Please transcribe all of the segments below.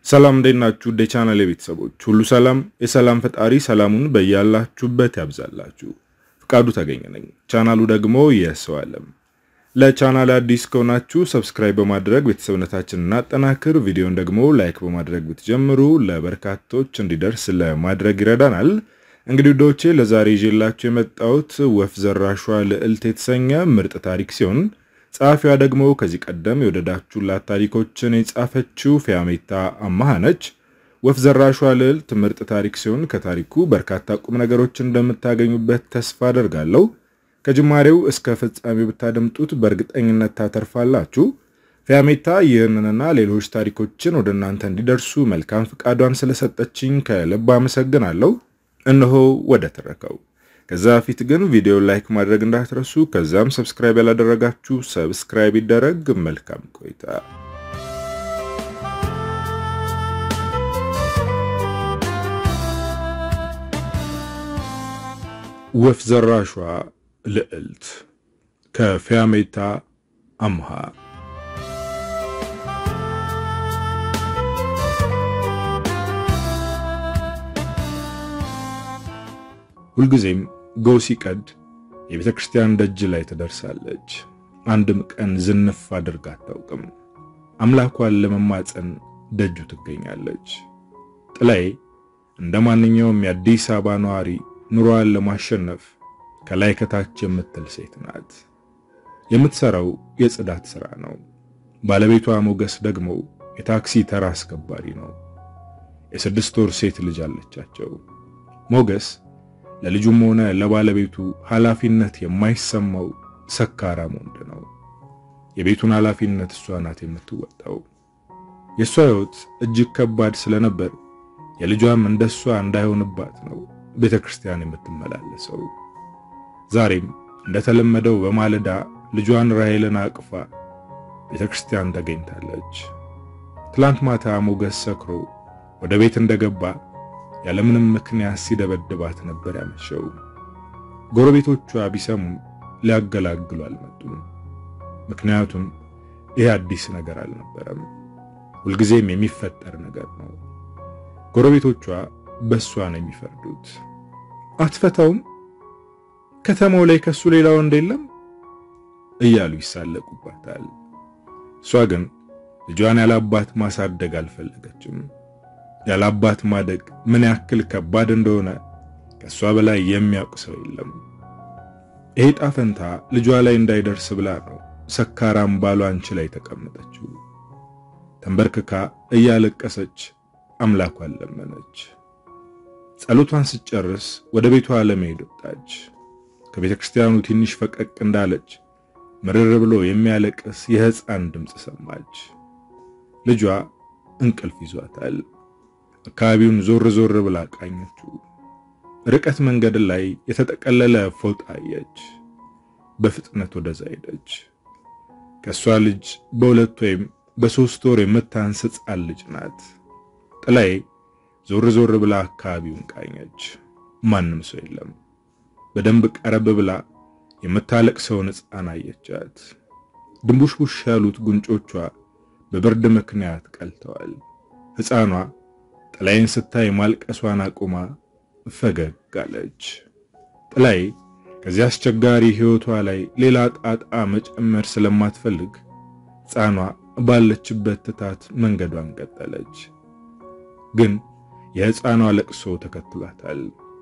ሰላም እንዴት ናችሁ? ወደ ቻናል ቤተሰቦች ሁሉ ሰላም፣ የሰላም ፈጣሪ ሰላሙን በያላችሁበት ያብዛላችሁ። ፍቃዱ ተገኘ ነኝ። ቻናሉ ደግሞ የሰው ዓለም። ለቻናል አዲስ ከሆናችሁ ሰብስክራይብ በማድረግ ቤተሰብነታችንን እናጠናክር። ቪዲዮን ደግሞ ላይክ በማድረግ ብትጀምሩ ለበርካቶች እንዲደርስ ለማድረግ ይረዳናል። እንግዲህ ውዶቼ ለዛሬ ይዤላችሁ የመጣሁት ወፍ ዘራሿ ልዕልት የተሰኘ ምርጥ ታሪክ ሲሆን ጸሐፊዋ ደግሞ ከዚህ ቀደም የወደዳችሁላት ታሪኮችን የጻፈችው ፊያሜታ አማሃ ነች። ወፍ ዘራሿ ልዕልት ምርጥ ታሪክ ሲሆን ከታሪኩ በርካታ ቁም ነገሮች እንደምታገኙበት ተስፋ አደርጋለሁ። ከጅማሬው እስከ ፍጻሜው ብታደምጡት በእርግጠኝነት ታተርፋላችሁ። ፊያሜታ ይህንንና ሌሎች ታሪኮችን ወደ እናንተ እንዲደርሱ መልካም ፍቃዷን ስለሰጠችኝ ከልብ አመሰግናለሁ። እነሆ ወደ ትረከው ከዛ በፊት ግን ቪዲዮ ላይክ ማድረግ እንዳትረሱ። ከዛም ሰብስክራይብ ያላደረጋችሁ ሰብስክራይብ ይደረግ። መልካም ቆይታ። ወፍ ዘራሿ ልዕልት ከፊያሜታ አምሃ ሁልጊዜም ጎህ ሲቀድ የቤተ ክርስቲያን ደጅ ላይ ትደርሳለች። አንድም ቀን ዝንፍ አድርጋ አታውቅም። አምላኳን ለመማፀን ደጁ ትገኛለች። ጥላዬ እንደ ማንኛውም የአዲስ አበባ ነዋሪ ኑሮዋን ለማሸነፍ ከላይ ከታች የምትል ሴት ናት። የምትሰራው የጽዳት ሥራ ነው። ባለቤቷ ሞገስ ደግሞ የታክሲ ተራ አስከባሪ ነው። የስድስት ወር ሴት ልጅ አለቻቸው። ሞገስ ለልጁም ሆነ ለባለቤቱ ኃላፊነት የማይሰማው ሰካራም ወንድ ነው። የቤቱን ኃላፊነት እሷ ናት የምትወጣው። የእሷ ሕይወት እጅግ ከባድ ስለነበር የልጇም እንደሷ እንዳይሆንባት ነው ቤተ ክርስቲያን የምትመላለሰው። ዛሬም እንደተለመደው በማለዳ ልጇን ራሔልን አቅፋ ቤተ ክርስቲያን ተገኝታለች። ትላንት ማታ ሞገስ ሰክሮ ወደ ቤት እንደገባ ያለምንም ምክንያት ሲደበድባት ነበር ያመሸው። ጎረቤቶቿ ቢሰሙም ሊያገላግሉ አልመጡም። ምክንያቱም ይህ አዲስ ነገር አልነበረም፣ ሁልጊዜም የሚፈጠር ነገር ነው። ጎረቤቶቿ በእሷ ነው የሚፈርዱት። አትፈታውም፣ ከተማው ላይ ከሱ ሌላ ወንድ የለም እያሉ ይሳለቁባታል። እሷ ግን ልጇን ያላባት ማሳደግ አልፈለገችም። ያላባት ማደግ ምን ያክል ከባድ እንደሆነ ከሷ በላይ የሚያውቅ ሰው የለም። ይሄ ጣፈንታ ልጇ ላይ እንዳይደርስ ብላ ነው ሰካራም ባሏ አንቺ ላይ ተቀመጠችው። ተንበርክካ እያለቀሰች አምላኳን ለመነች። ጸሎቷን ስትጨርስ ወደ ቤቷ ለመሄድ ወጣች። ከቤተ ክርስቲያኑ ትንሽ ፈቀቅ እንዳለች ምርር ብሎ የሚያለቅስ የሕፃን ድምፅ ሰማች። ልጇ እንቅልፍ ይዟታል። አካባቢውን ዞር ዞር ብላ ቃኘችው። ርቀት መንገድ ላይ የተጠቀለለ ፎጣ አየች። በፍጥነት ወደዛ ሄደች። ከሷ ልጅ በሁለት ወይም በሶስት ወር የምታንስ ሕፃን ልጅ ናት። ጥላዬ ዞር ዞር ብላ አካባቢውን ቃኘች። ማንም ሰው የለም። በደንብ ቀረብ ብላ የምታለቅሰውን ሕፃን አየቻት። ድንቡሽቡሽ ያሉት ጉንጮቿ በብርድ ምክንያት ቀልተዋል። ሕፃኗ ጥላዬን ስታይ ማልቀሷን አቁማ ፈገግ አለች። ጥላዬ ከዚህ አስቸጋሪ ሕይወቷ ላይ ሌላ ጣጣ መጨመር ስለማትፈልግ ሕፃኗ ባለችበት ትታት መንገዷን ቀጠለች። ግን የሕፃኗ ለቅሶ ተከትሏታል።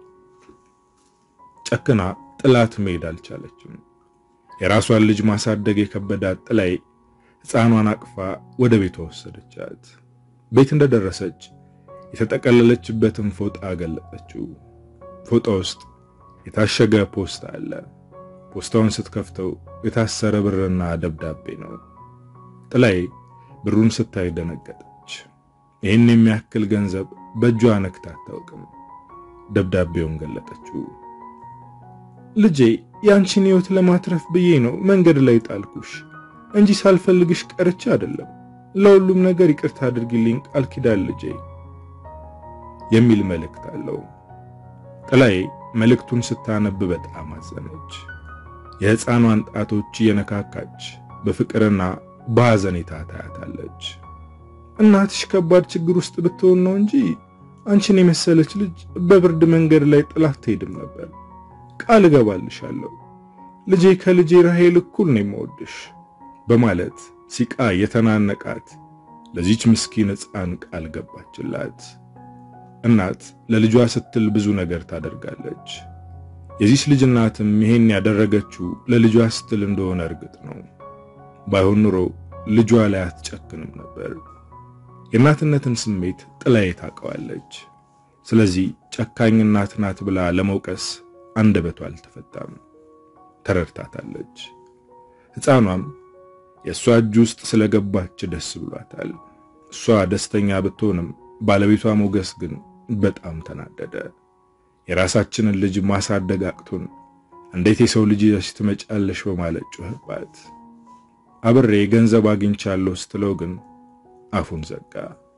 ጨክና ጥላት መሄድ አልቻለችም። የራሷን ልጅ ማሳደግ የከበዳት ጥላዬ ሕፃኗን አቅፋ ወደ ቤቷ ወሰደቻት። ቤት እንደደረሰች የተጠቀለለችበትን ፎጣ ገለጠችው። ፎጣ ውስጥ የታሸገ ፖስታ አለ። ፖስታውን ስትከፍተው የታሰረ ብርና ደብዳቤ ነው። ጥላዬ ብሩን ስታይ ደነገጠች። ይህን የሚያክል ገንዘብ በእጇ ነክታ አታውቅም። ደብዳቤውን ገለጠችው። ልጄ ያንቺን ሕይወት ለማትረፍ ብዬ ነው መንገድ ላይ ጣልኩሽ እንጂ ሳልፈልግሽ ቀርቼ አይደለም። ለሁሉም ነገር ይቅርታ አድርጊልኝ ቃል ኪዳን ልጄ የሚል መልእክት አለው። ጥላዬ መልእክቱን ስታነብ በጣም አዘነች። የሕፃኗን ጣቶች እየነካካች በፍቅርና በሐዘኔታ ታያታለች። እናትሽ ከባድ ችግር ውስጥ ብትሆን ነው እንጂ አንቺን የመሰለች ልጅ በብርድ መንገድ ላይ ጥላት ትሄድም ነበር። ቃል እገባልሻለሁ ልጄ ከልጄ ራሄል እኩል ነው የምወድሽ በማለት ሲቃ የተናነቃት ለዚች ምስኪን ሕፃን ቃል ገባችላት። እናት ለልጇ ስትል ብዙ ነገር ታደርጋለች። የዚች ልጅ እናትም ይሄን ያደረገችው ለልጇ ስትል እንደሆነ እርግጥ ነው። ባይሆን ኑሮ ልጇ ላይ አትጨክንም ነበር። የእናትነትን ስሜት ጥላዬ ታውቀዋለች። ስለዚህ ጨካኝ እናት ናት ብላ ለመውቀስ አንደበቷ አልተፈታም። ተረድታታለች። ሕፃኗም የእሷ እጅ ውስጥ ስለገባች ደስ ብሏታል። እሷ ደስተኛ ብትሆንም ባለቤቷ ሞገስ ግን በጣም ተናደደ። የራሳችንን ልጅ ማሳደግ አቅቶን እንዴት የሰው ልጅ ይዘሽ ትመጫለሽ በማለት ጮህባት። አብሬ ገንዘብ አግኝቻለሁ ስትለው ግን አፉን ዘጋ።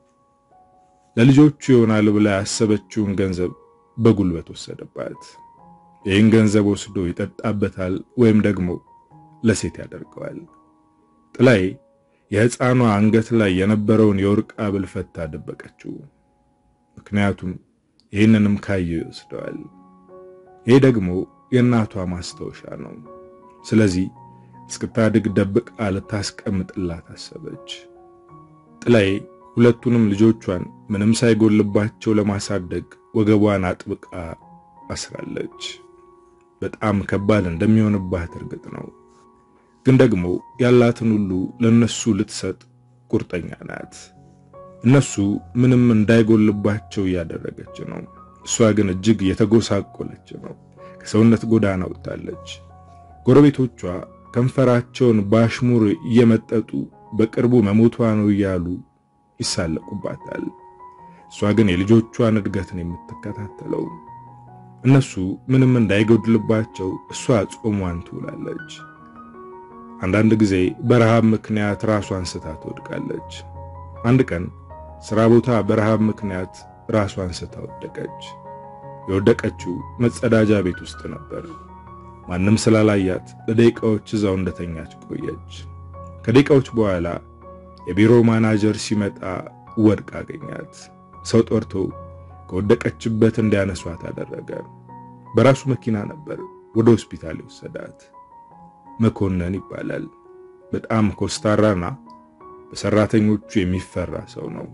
ለልጆቹ ይሆናል ብላ ያሰበችውን ገንዘብ በጉልበት ወሰደባት። ይህን ገንዘብ ወስዶ ይጠጣበታል ወይም ደግሞ ለሴት ያደርገዋል። ጥላዬ የሕፃኗ አንገት ላይ የነበረውን የወርቅ ሐብል ፈታ ደበቀችው። ምክንያቱም ይህንንም ካየው ይወስደዋል። ይህ ደግሞ የእናቷ ማስታወሻ ነው። ስለዚህ እስክታድግ ደብቃ ልታስቀምጥላት አሰበች። ጥላዬ ሁለቱንም ልጆቿን ምንም ሳይጎልባቸው ለማሳደግ ወገቧን አጥብቃ አስራለች። በጣም ከባድ እንደሚሆንባት እርግጥ ነው። ግን ደግሞ ያላትን ሁሉ ለነሱ ልትሰጥ ቁርጠኛ ናት። እነሱ ምንም እንዳይጎልባቸው እያደረገች ነው። እሷ ግን እጅግ የተጎሳቆለች ነው። ከሰውነት ጎዳና ወጥታለች። ጎረቤቶቿ ከንፈራቸውን ባሽሙር እየመጠጡ በቅርቡ መሞቷ ነው እያሉ ይሳለቁባታል። እሷ ግን የልጆቿን እድገትን የምትከታተለው እነሱ ምንም እንዳይጎድልባቸው እሷ ጾሟን ትውላለች። አንዳንድ ጊዜ በረሃብ ምክንያት ራሷን ስታ ትወድቃለች። አንድ ቀን ስራ ቦታ በረሃብ ምክንያት ራሷን ስታ ወደቀች። የወደቀችው መጸዳጃ ቤት ውስጥ ነበር። ማንም ስላላያት ለደቂቃዎች እዛው እንደተኛች ቆየች። ከደቂቃዎች በኋላ የቢሮ ማናጀር ሲመጣ ወድቃ አገኛት። ሰው ጠርቶ ከወደቀችበት እንዲያነሷት አደረገ። በራሱ መኪና ነበር ወደ ሆስፒታል የወሰዳት። መኮንን ይባላል። በጣም ኮስታራና በሰራተኞቹ የሚፈራ ሰው ነው።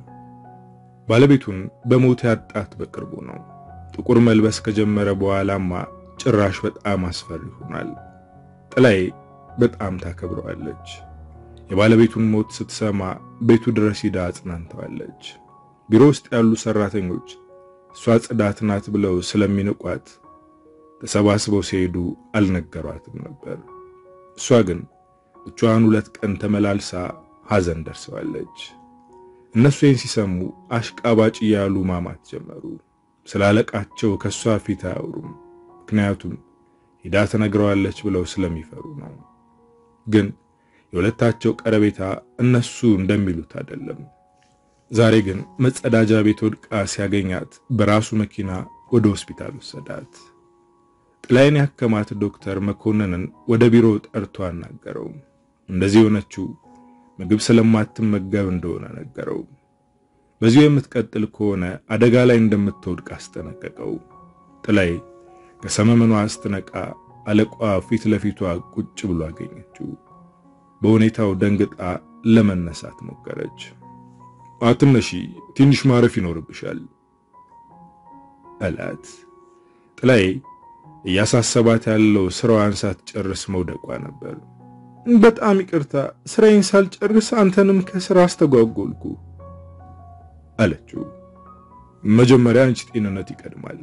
ባለቤቱን በሞት ያጣት በቅርቡ ነው። ጥቁር መልበስ ከጀመረ በኋላማ ጭራሽ በጣም አስፈሪ ሆኗል። ጥላዬ በጣም ታከብረዋለች። የባለቤቱን ሞት ስትሰማ ቤቱ ድረስ ሂዳ አጽናንተዋለች። ቢሮ ውስጥ ያሉ ሰራተኞች እሷ ጽዳት ናት ብለው ስለሚንቋት ተሰባስበው ሲሄዱ አልነገሯትም ነበር። እሷ ግን ብቻዋን ሁለት ቀን ተመላልሳ ሐዘን ደርሰዋለች። እነሱ ይህን ሲሰሙ አሽቃባጭ እያሉ ማማት ጀመሩ። ስላለቃቸው ከእሷ ፊት አያወሩም። ምክንያቱም ሂዳ ትነግረዋለች ብለው ስለሚፈሩ ነው። ግን የሁለታቸው ቀረቤታ እነሱ እንደሚሉት አይደለም። ዛሬ ግን መጸዳጃ ቤት ወድቃ ሲያገኛት በራሱ መኪና ወደ ሆስፒታል ወሰዳት። ጥላዬን ያከማት ዶክተር መኮንንን ወደ ቢሮ ጠርቶ አናገረው። እንደዚህ የሆነችው ምግብ ስለማትመገብ እንደሆነ ነገረው። በዚሁ የምትቀጥል ከሆነ አደጋ ላይ እንደምትወድቅ አስጠነቀቀው። ጥላዬ ከሰመመኗ ስትነቃ አለቋ ፊት ለፊቷ ቁጭ ብሎ አገኘችው። በሁኔታው ደንግጣ ለመነሳት ሞከረች። አትነሺ፣ ትንሽ ማረፍ ይኖርብሻል አላት። ጥላዬ እያሳሰባት ያለው ስራዋን ሳትጨርስ መውደቋ ነበር። በጣም ይቅርታ፣ ስራዬን ሳልጨርስ አንተንም ከስራ አስተጓጎልኩ አለችው። መጀመሪያ አንቺ ጤንነት ይቀድማል።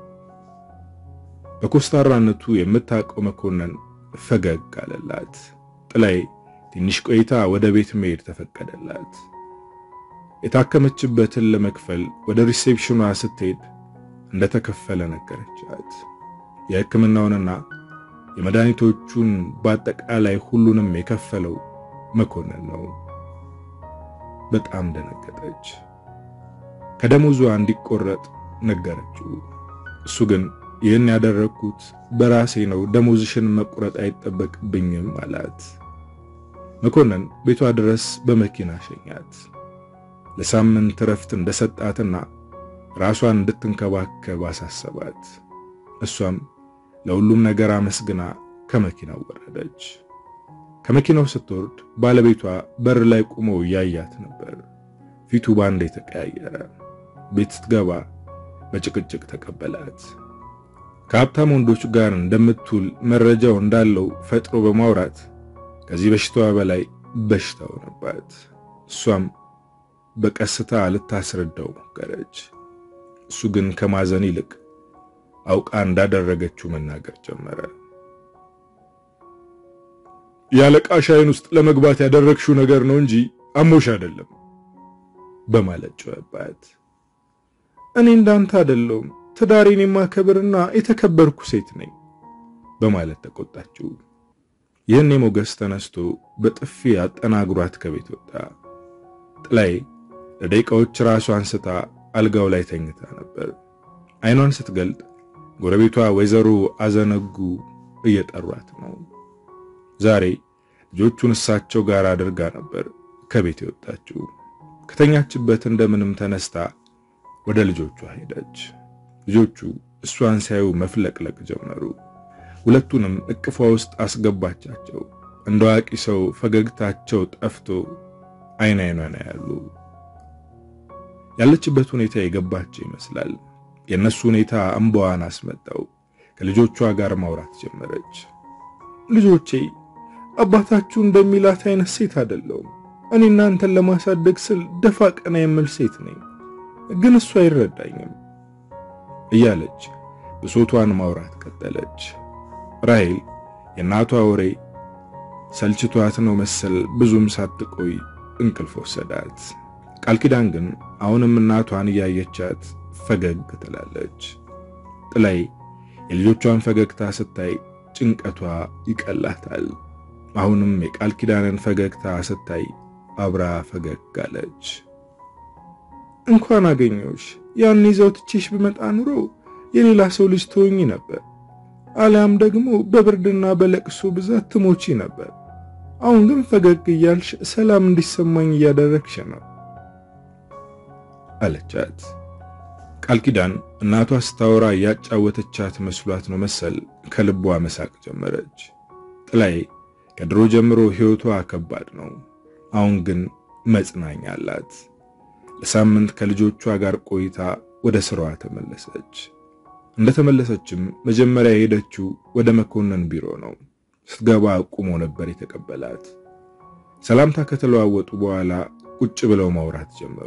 በኮስታራነቱ የምታውቀው መኮንን ፈገግ አለላት። ጥላዬ ትንሽ ቆይታ ወደ ቤት መሄድ ተፈቀደላት። የታከመችበትን ለመክፈል ወደ ሪሴፕሽኗ ስትሄድ እንደተከፈለ ነገረቻት። የሕክምናውንና የመድኃኒቶቹን በአጠቃላይ ሁሉንም የከፈለው መኮንን ነው። በጣም ደነገጠች። ከደሞዟ እንዲቆረጥ ነገረችው። እሱ ግን ይህን ያደረግኩት በራሴ ነው፣ ደሞዝሽን መቁረጥ አይጠበቅብኝም አላት። መኮንን ቤቷ ድረስ በመኪና ሸኛት። ለሳምንት እረፍት እንደሰጣትና ራሷን እንድትንከባከብ አሳሰባት። እሷም ለሁሉም ነገር አመስግና ከመኪናው ወረደች። ከመኪናው ስትወርድ ባለቤቷ በር ላይ ቆሞ እያያት ነበር። ፊቱ ባንዴ ተቀያየረ። ቤት ስትገባ በጭቅጭቅ ተቀበላት። ከሀብታም ወንዶች ጋር እንደምትውል መረጃው እንዳለው ፈጥሮ በማውራት ከዚህ በሽታዋ በላይ በሽታ ሆነባት። እሷም በቀስታ ልታስረዳው ሞከረች። እሱ ግን ከማዘን ይልቅ አውቃ እንዳደረገችው መናገር ጀመረ። የአለቃሽ ዓይን ውስጥ ለመግባት ያደረግሽው ነገር ነው እንጂ አሞሽ አይደለም በማለት ጮኸባት። እኔ እንዳንተ አይደለሁም ትዳሬን የማከብርና የተከበርኩ ሴት ነኝ በማለት ተቆጣችው። ይህን የሞገስ ተነስቶ በጥፊ አጠናግሯት ከቤት ወጣ። ጥላይ ለደቂቃዎች ራሷን ስታ አልጋው ላይ ተኝታ ነበር። አይኗን ስትገልጥ ጎረቤቷ ወይዘሮ አዘነጉ እየጠሯት ነው። ዛሬ ልጆቹን እሳቸው ጋር አድርጋ ነበር ከቤት የወጣችው። ከተኛችበት እንደምንም ተነስታ ወደ ልጆቿ ሄደች። ልጆቹ እሷን ሲያዩ መፍለቅለቅ ጀመሩ። ሁለቱንም እቅፏ ውስጥ አስገባቻቸው። እንደ አዋቂ ሰው ፈገግታቸው ጠፍቶ አይን አይኗን ያሉ ያለችበት ሁኔታ የገባቸው ይመስላል። የእነሱ ሁኔታ እንባዋን አስመጣው። ከልጆቿ ጋር ማውራት ጀመረች። ልጆቼ አባታችሁ እንደሚላት አይነት ሴት አይደለሁም። እኔ እናንተን ለማሳደግ ስል ደፋ ቀና የምል ሴት ነኝ፣ ግን እሱ አይረዳኝም እያለች ብሶቷን ማውራት ቀጠለች። ራሔል የእናቷ ወሬ ሰልችቷት ነው መሰል ብዙም ሳትቆይ እንቅልፍ ወሰዳት። ቃል ኪዳን ግን አሁንም እናቷን እያየቻት ፈገግ ትላለች። ጥላይ የልጆቿን ፈገግታ ስታይ ጭንቀቷ ይቀላታል። አሁንም የቃል ኪዳንን ፈገግታ ስታይ አብራ ፈገግ አለች። እንኳን አገኘሁሽ። ያን ይዘው ትቼሽ ብመጣ ኑሮ የሌላ ሰው ልጅ ትሆኚ ነበር፣ አሊያም ደግሞ በብርድና በለቅሶ ብዛት ትሞቺ ነበር። አሁን ግን ፈገግ እያልሽ ሰላም እንዲሰማኝ እያደረግሽ ነው አለቻት። ቃል ኪዳን እናቷ ስታወራ እያጫወተቻት መስሏት ነው መሰል ከልቧ መሳቅ ጀመረች። ጥላይ ከድሮ ጀምሮ ሕይወቷ ከባድ ነው። አሁን ግን መጽናኛ አላት። ለሳምንት ከልጆቿ ጋር ቆይታ ወደ ስራዋ ተመለሰች። እንደተመለሰችም መጀመሪያ የሄደችው ወደ መኮንን ቢሮ ነው። ስትገባ ቁሞ ነበር የተቀበላት። ሰላምታ ከተለዋወጡ በኋላ ቁጭ ብለው ማውራት ጀመሩ።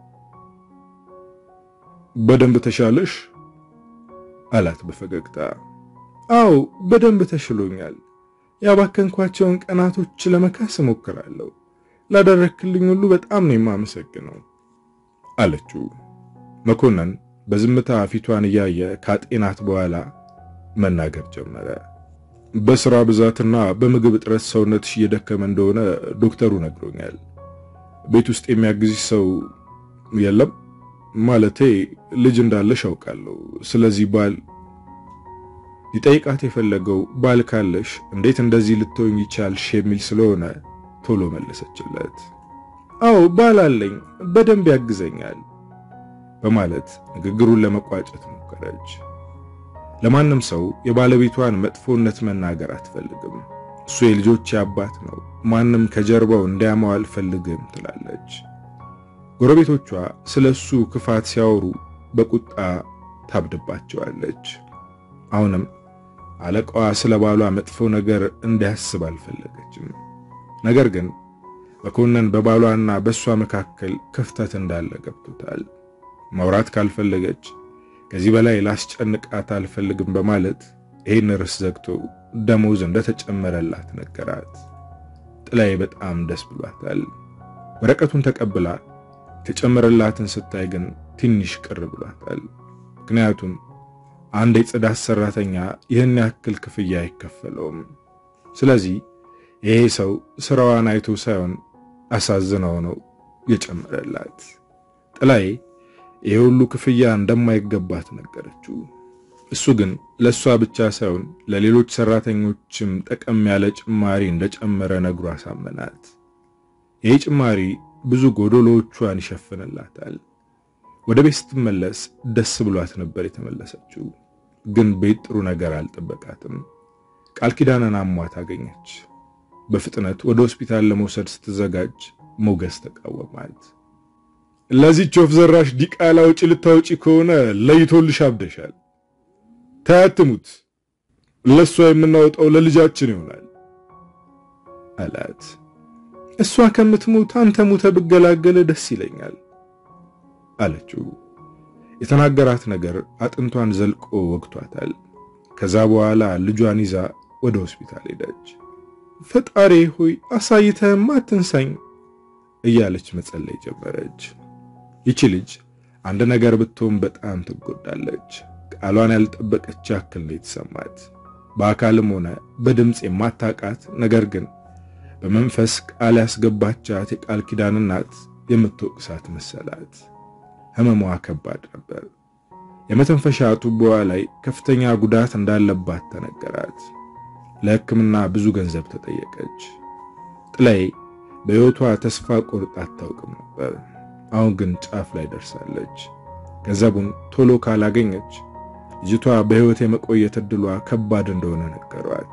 በደንብ ተሻለሽ? አላት በፈገግታ። አዎ በደንብ ተሽሎኛል። ያባከንኳቸውን ቀናቶች ለመካስ እሞክራለሁ። ላደረክልኝ ሁሉ በጣም ነው የማመሰግነው አለችው። መኮንን በዝምታ ፊቷን እያየ ካጤናት በኋላ መናገር ጀመረ። በስራ ብዛትና በምግብ እጥረት ሰውነትሽ እየደከመ እንደሆነ ዶክተሩ ነግሮኛል። ቤት ውስጥ የሚያግዝሽ ሰው የለም? ማለቴ ልጅ እንዳለሽ አውቃለሁ። ስለዚህ ባል ሊጠይቃት የፈለገው ባል ካለሽ እንዴት እንደዚህ ልትሆኝ ይቻልሽ የሚል ስለሆነ ቶሎ መለሰችለት። አዎ ባል አለኝ፣ በደንብ ያግዘኛል በማለት ንግግሩን ለመቋጨት ሞከረች። ለማንም ሰው የባለቤቷን መጥፎነት መናገር አትፈልግም። እሱ የልጆች አባት ነው፣ ማንም ከጀርባው እንዲያማው አልፈልግም ትላለች። ጎረቤቶቿ ስለ እሱ ክፋት ሲያወሩ በቁጣ ታብድባቸዋለች። አሁንም አለቃዋ ስለ ባሏ መጥፎ ነገር እንዲያስብ አልፈለገችም። ነገር ግን መኮንን በባሏና በእሷ መካከል ክፍተት እንዳለ ገብቶታል። ማውራት ካልፈለገች ከዚህ በላይ ላስጨንቃት አልፈልግም በማለት ይህን ርዕስ ዘግቶ ደሞዝ እንደተጨመረላት ነገራት። ጥላይ በጣም ደስ ብሏታል። ወረቀቱን ተቀብላ የተጨመረላትን ስታይ ግን ትንሽ ቅር ብሏታል። ምክንያቱም አንድ የጽዳት ሰራተኛ ይህን ያክል ክፍያ አይከፈለውም። ስለዚህ ይሄ ሰው ስራዋን አይቶ ሳይሆን አሳዝነው ነው የጨመረላት። ጥላይ ይሄ ሁሉ ክፍያ እንደማይገባት ነገረችው። እሱ ግን ለእሷ ብቻ ሳይሆን ለሌሎች ሰራተኞችም ጠቀም ያለ ጭማሪ እንደጨመረ ነግሮ አሳመናት። ይህ ጭማሪ ብዙ ጎዶሎቿን ይሸፍንላታል። ወደ ቤት ስትመለስ ደስ ብሏት ነበር የተመለሰችው። ግን ቤት ጥሩ ነገር አልጠበቃትም። ቃል ኪዳንን አሟት አገኘች። በፍጥነት ወደ ሆስፒታል ለመውሰድ ስትዘጋጅ ሞገስ ተቃወማት። ለዚህች ወፍ ዘራሽ ዲቃላ ውጪ ልታወጪ ከሆነ ለይቶልሽ አብደሻል። ታያትሙት ለእሷ የምናወጣው ለልጃችን ይሆናል አላት። እሷ ከምትሞት አንተ ሙተ ብገላገለ ደስ ይለኛል አለችው። የተናገራት ነገር አጥንቷን ዘልቆ ወግቷታል። ከዛ በኋላ ልጇን ይዛ ወደ ሆስፒታል ሄደች። ፈጣሪ ሆይ አሳይተህማ አትንሳኝ እያለች መጸለይ ጀመረች። ይቺ ልጅ አንድ ነገር ብትሆን በጣም ትጎዳለች። ቃሏን ያልጠበቀች ያክል ነው የተሰማት። በአካልም ሆነ በድምፅ የማታቃት ነገር ግን በመንፈስ ቃል ያስገባቻት የቃል ኪዳን እናት የምትወቅሳት መሰላት። ህመሟ ከባድ ነበር። የመተንፈሻ ቱቦዋ ላይ ከፍተኛ ጉዳት እንዳለባት ተነገራት። ለሕክምና ብዙ ገንዘብ ተጠየቀች። ጥላይ በሕይወቷ ተስፋ ቆርጣ አታውቅም ነበር። አሁን ግን ጫፍ ላይ ደርሳለች። ገንዘቡን ቶሎ ካላገኘች ልጅቷ በሕይወት የመቆየት ዕድሏ ከባድ እንደሆነ ነገሯት።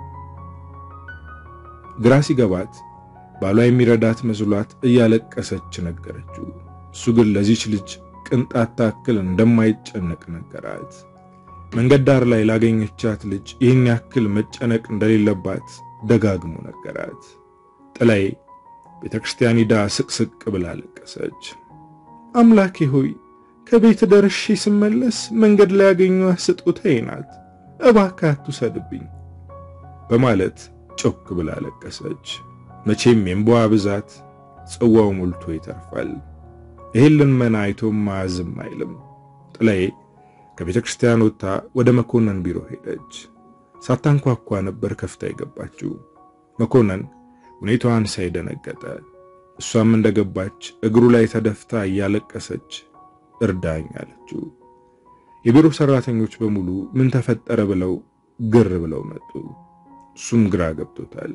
ግራ ሲገባት ባሏ የሚረዳት መስሏት እያለቀሰች ነገረችው። እሱ ግን ለዚች ልጅ ቅንጣት ታክል እንደማይጨነቅ ነገራት። መንገድ ዳር ላይ ላገኘቻት ልጅ ይህን ያክል መጨነቅ እንደሌለባት ደጋግሞ ነገራት። ጥላይ ቤተ ክርስቲያን ሂዳ ስቅስቅ ብላ ለቀሰች። አምላኬ ሆይ ከቤት ደርሼ ስመለስ መንገድ ላይ ያገኘኋት ስጦታዬ ናት፣ እባክህ አትውሰድብኝ በማለት ጮክ ብላ ለቀሰች። መቼም የእንባዋ ብዛት ጽዋው ሞልቶ ይተርፋል። ይህን ልመና አይቶም ማዝም አይልም። ጥላዬ ከቤተ ክርስቲያን ወጥታ ወደ መኮንን ቢሮ ሄደች። ሳታንኳኳ ነበር ከፍታ የገባችው። መኮንን ሁኔታዋን ሳይደነገጠ እሷም እንደገባች እግሩ ላይ ተደፍታ እያለቀሰች እርዳኝ አለችው። የቢሮ ሰራተኞች በሙሉ ምን ተፈጠረ ብለው ግር ብለው መጡ። እሱም ግራ ገብቶታል።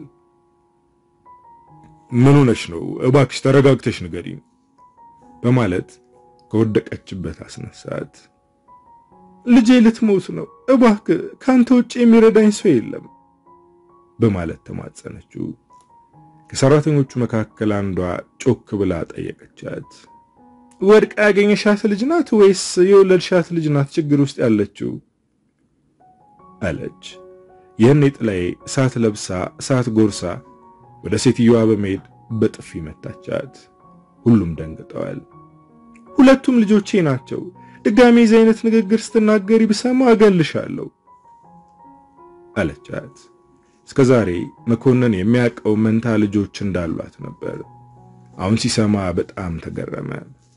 ምን ሆነሽ ነው? እባክሽ ተረጋግተሽ ንገሪኝ በማለት ከወደቀችበት አስነሳት። ልጄ ልትሞት ነው፣ እባክህ ካንተ ውጭ የሚረዳኝ ሰው የለም በማለት ተማጸነችው። ከሰራተኞቹ መካከል አንዷ ጮክ ብላ ጠየቀቻት። ወድቃ ያገኘሻት ልጅ ናት ወይስ የወለድሻት ልጅ ናት ችግር ውስጥ ያለችው? አለች። ይህን ጥላዬ እሳት ለብሳ እሳት ጎርሳ ወደ ሴትዮዋ በመሄድ በጥፊ መታቻት። ሁሉም ደንግጠዋል። ሁለቱም ልጆቼ ናቸው። ድጋሜ የዚህ አይነት ንግግር ስትናገሪ ብሰማ እገልሻለሁ አለቻት። እስከ ዛሬ መኮንን የሚያውቀው መንታ ልጆች እንዳሏት ነበር። አሁን ሲሰማ በጣም ተገረመ።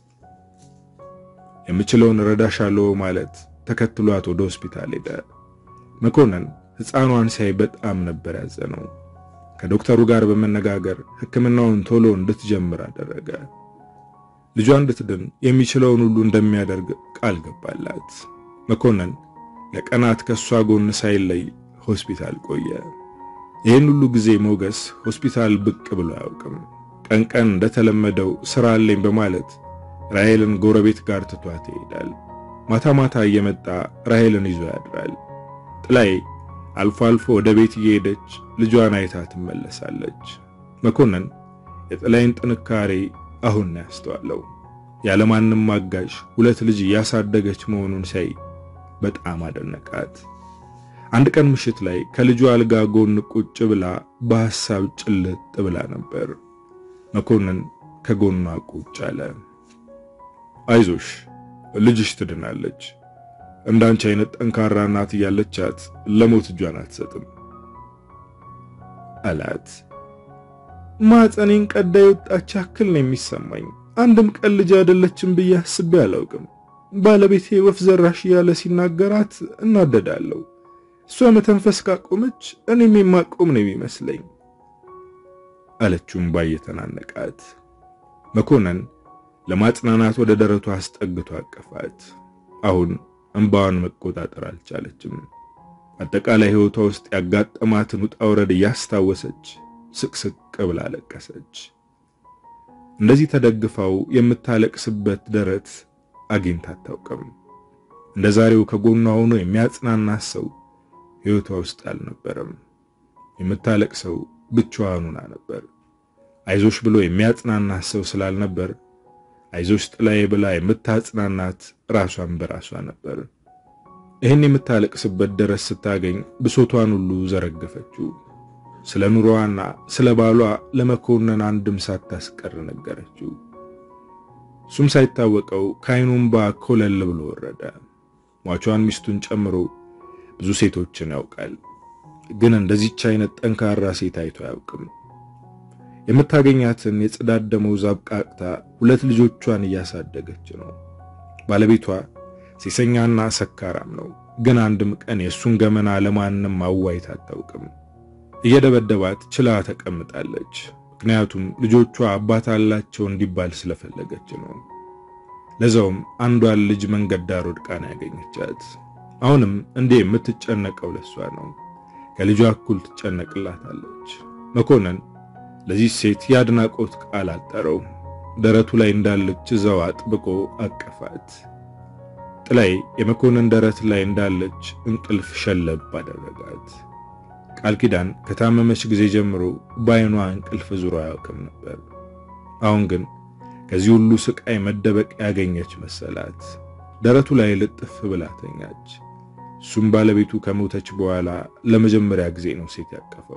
የምችለውን ረዳሻለሁ ማለት ተከትሏት ወደ ሆስፒታል ሄደ። መኮንን ሕፃኗን ሲያይ በጣም ነበር ያዘነው። ከዶክተሩ ጋር በመነጋገር ሕክምናውን ቶሎ እንድትጀምር አደረገ። ልጇ እንድትድን የሚችለውን ሁሉ እንደሚያደርግ ቃል ገባላት። መኮንን ለቀናት ከሷ ጎን ሳይለይ ሆስፒታል ቆየ። ይህን ሁሉ ጊዜ ሞገስ ሆስፒታል ብቅ ብሎ አያውቅም። ቀን ቀን እንደተለመደው ስራ አለኝ በማለት ራሔልን ጎረቤት ጋር ትቷት ይሄዳል። ማታ ማታ እየመጣ ራሔልን ይዞ ያድራል። ጥላይ አልፎ አልፎ ወደ ቤት እየሄደች ልጇን አይታ ትመለሳለች። መኮንን የጥላይን ጥንካሬ አሁን ነው ያስተዋለው። ያለማንም አጋዥ ሁለት ልጅ እያሳደገች መሆኑን ሳይ በጣም አደነቃት። አንድ ቀን ምሽት ላይ ከልጇ አልጋ ጎን ቁጭ ብላ በሐሳብ ጭልጥ ብላ ነበር። መኮንን ከጎኗ ቁጭ አለ። አይዞሽ ልጅሽ ትድናለች። እንዳንቺ አይነት ጠንካራ እናት እያለቻት ለሞት እጇን አትሰጥም አላት። ማፀኔን ቀዳ የወጣች ያክል ነው የሚሰማኝ። አንድም ቀን ልጅ አይደለችም ብዬ አስቤ አላውቅም። ባለቤቴ ወፍ ዘራሽ እያለ ሲናገራት እናደዳለሁ። እሷ መተንፈስ ካቆመች እኔም የማቆም ነው የሚመስለኝ አለችውም ባየተናነቃት። መኮንን ለማጽናናት ወደ ደረቷ አስጠግቶ አቀፋት። አሁን እንባዋን መቆጣጠር አልቻለችም። አጠቃላይ ሕይወቷ ውስጥ ያጋጠማትን ውጣ ውረድ እያስታወሰች ስቅስቅ ብላ ለቀሰች። እንደዚህ ተደግፈው የምታለቅስበት ደረት አግኝታ አታውቅም። እንደ ዛሬው ከጎኗ ሆኖ የሚያጽናናት ሰው ሕይወቷ ውስጥ አልነበረም። የምታለቅሰው ብቻዋን ሆና ነበር። አይዞሽ ብሎ የሚያጽናናት ሰው ስላልነበር አይዞሽ ጥላዬ ብላ የምታጽናናት ራሷን በራሷ ነበር። ይህን የምታለቅስበት ደረት ስታገኝ ብሶቷን ሁሉ ዘረገፈችው። ስለ ኑሮዋና ስለ ባሏ ለመኮንን አንድም ሳታስቀር ነገረችው። እሱም ሳይታወቀው ከዓይኑ እንባ ኮለል ብሎ ወረደ። ሟቿን ሚስቱን ጨምሮ ብዙ ሴቶችን ያውቃል፣ ግን እንደዚች አይነት ጠንካራ ሴት አይቶ አያውቅም። የምታገኛትን የጽዳት ደመወዝ አብቃቅታ ሁለት ልጆቿን እያሳደገች ነው። ባለቤቷ ሴሰኛና ሰካራም ነው፣ ግን አንድም ቀን የእሱን ገመና ለማንም አዋይታ አታውቅም። እየደበደባት ችላ ተቀምጣለች። ምክንያቱም ልጆቿ አባት አላቸው እንዲባል ስለፈለገች ነው። ለዛውም አንዷን ልጅ መንገድ ዳር ወድቃ ነው ያገኘቻት። አሁንም እንዴ የምትጨነቀው ለሷ ነው። ከልጇ እኩል ትጨነቅላታለች። መኮንን ለዚህ ሴት የአድናቆት ቃል አጠረው። ደረቱ ላይ እንዳለች እዛው አጥብቆ አቀፋት። ጥላይ የመኮንን ደረት ላይ እንዳለች እንቅልፍ ሸለብ አደረጋት። ቃል ኪዳን ከታመመች ጊዜ ጀምሮ በዓይኗ እንቅልፍ ዙሮ አያውቅም ነበር። አሁን ግን ከዚህ ሁሉ ስቃይ መደበቅ ያገኘች መሰላት። ደረቱ ላይ ልጥፍ ብላ ተኛች። እሱም ባለቤቱ ከሞተች በኋላ ለመጀመሪያ ጊዜ ነው ሴት ያቀፈው።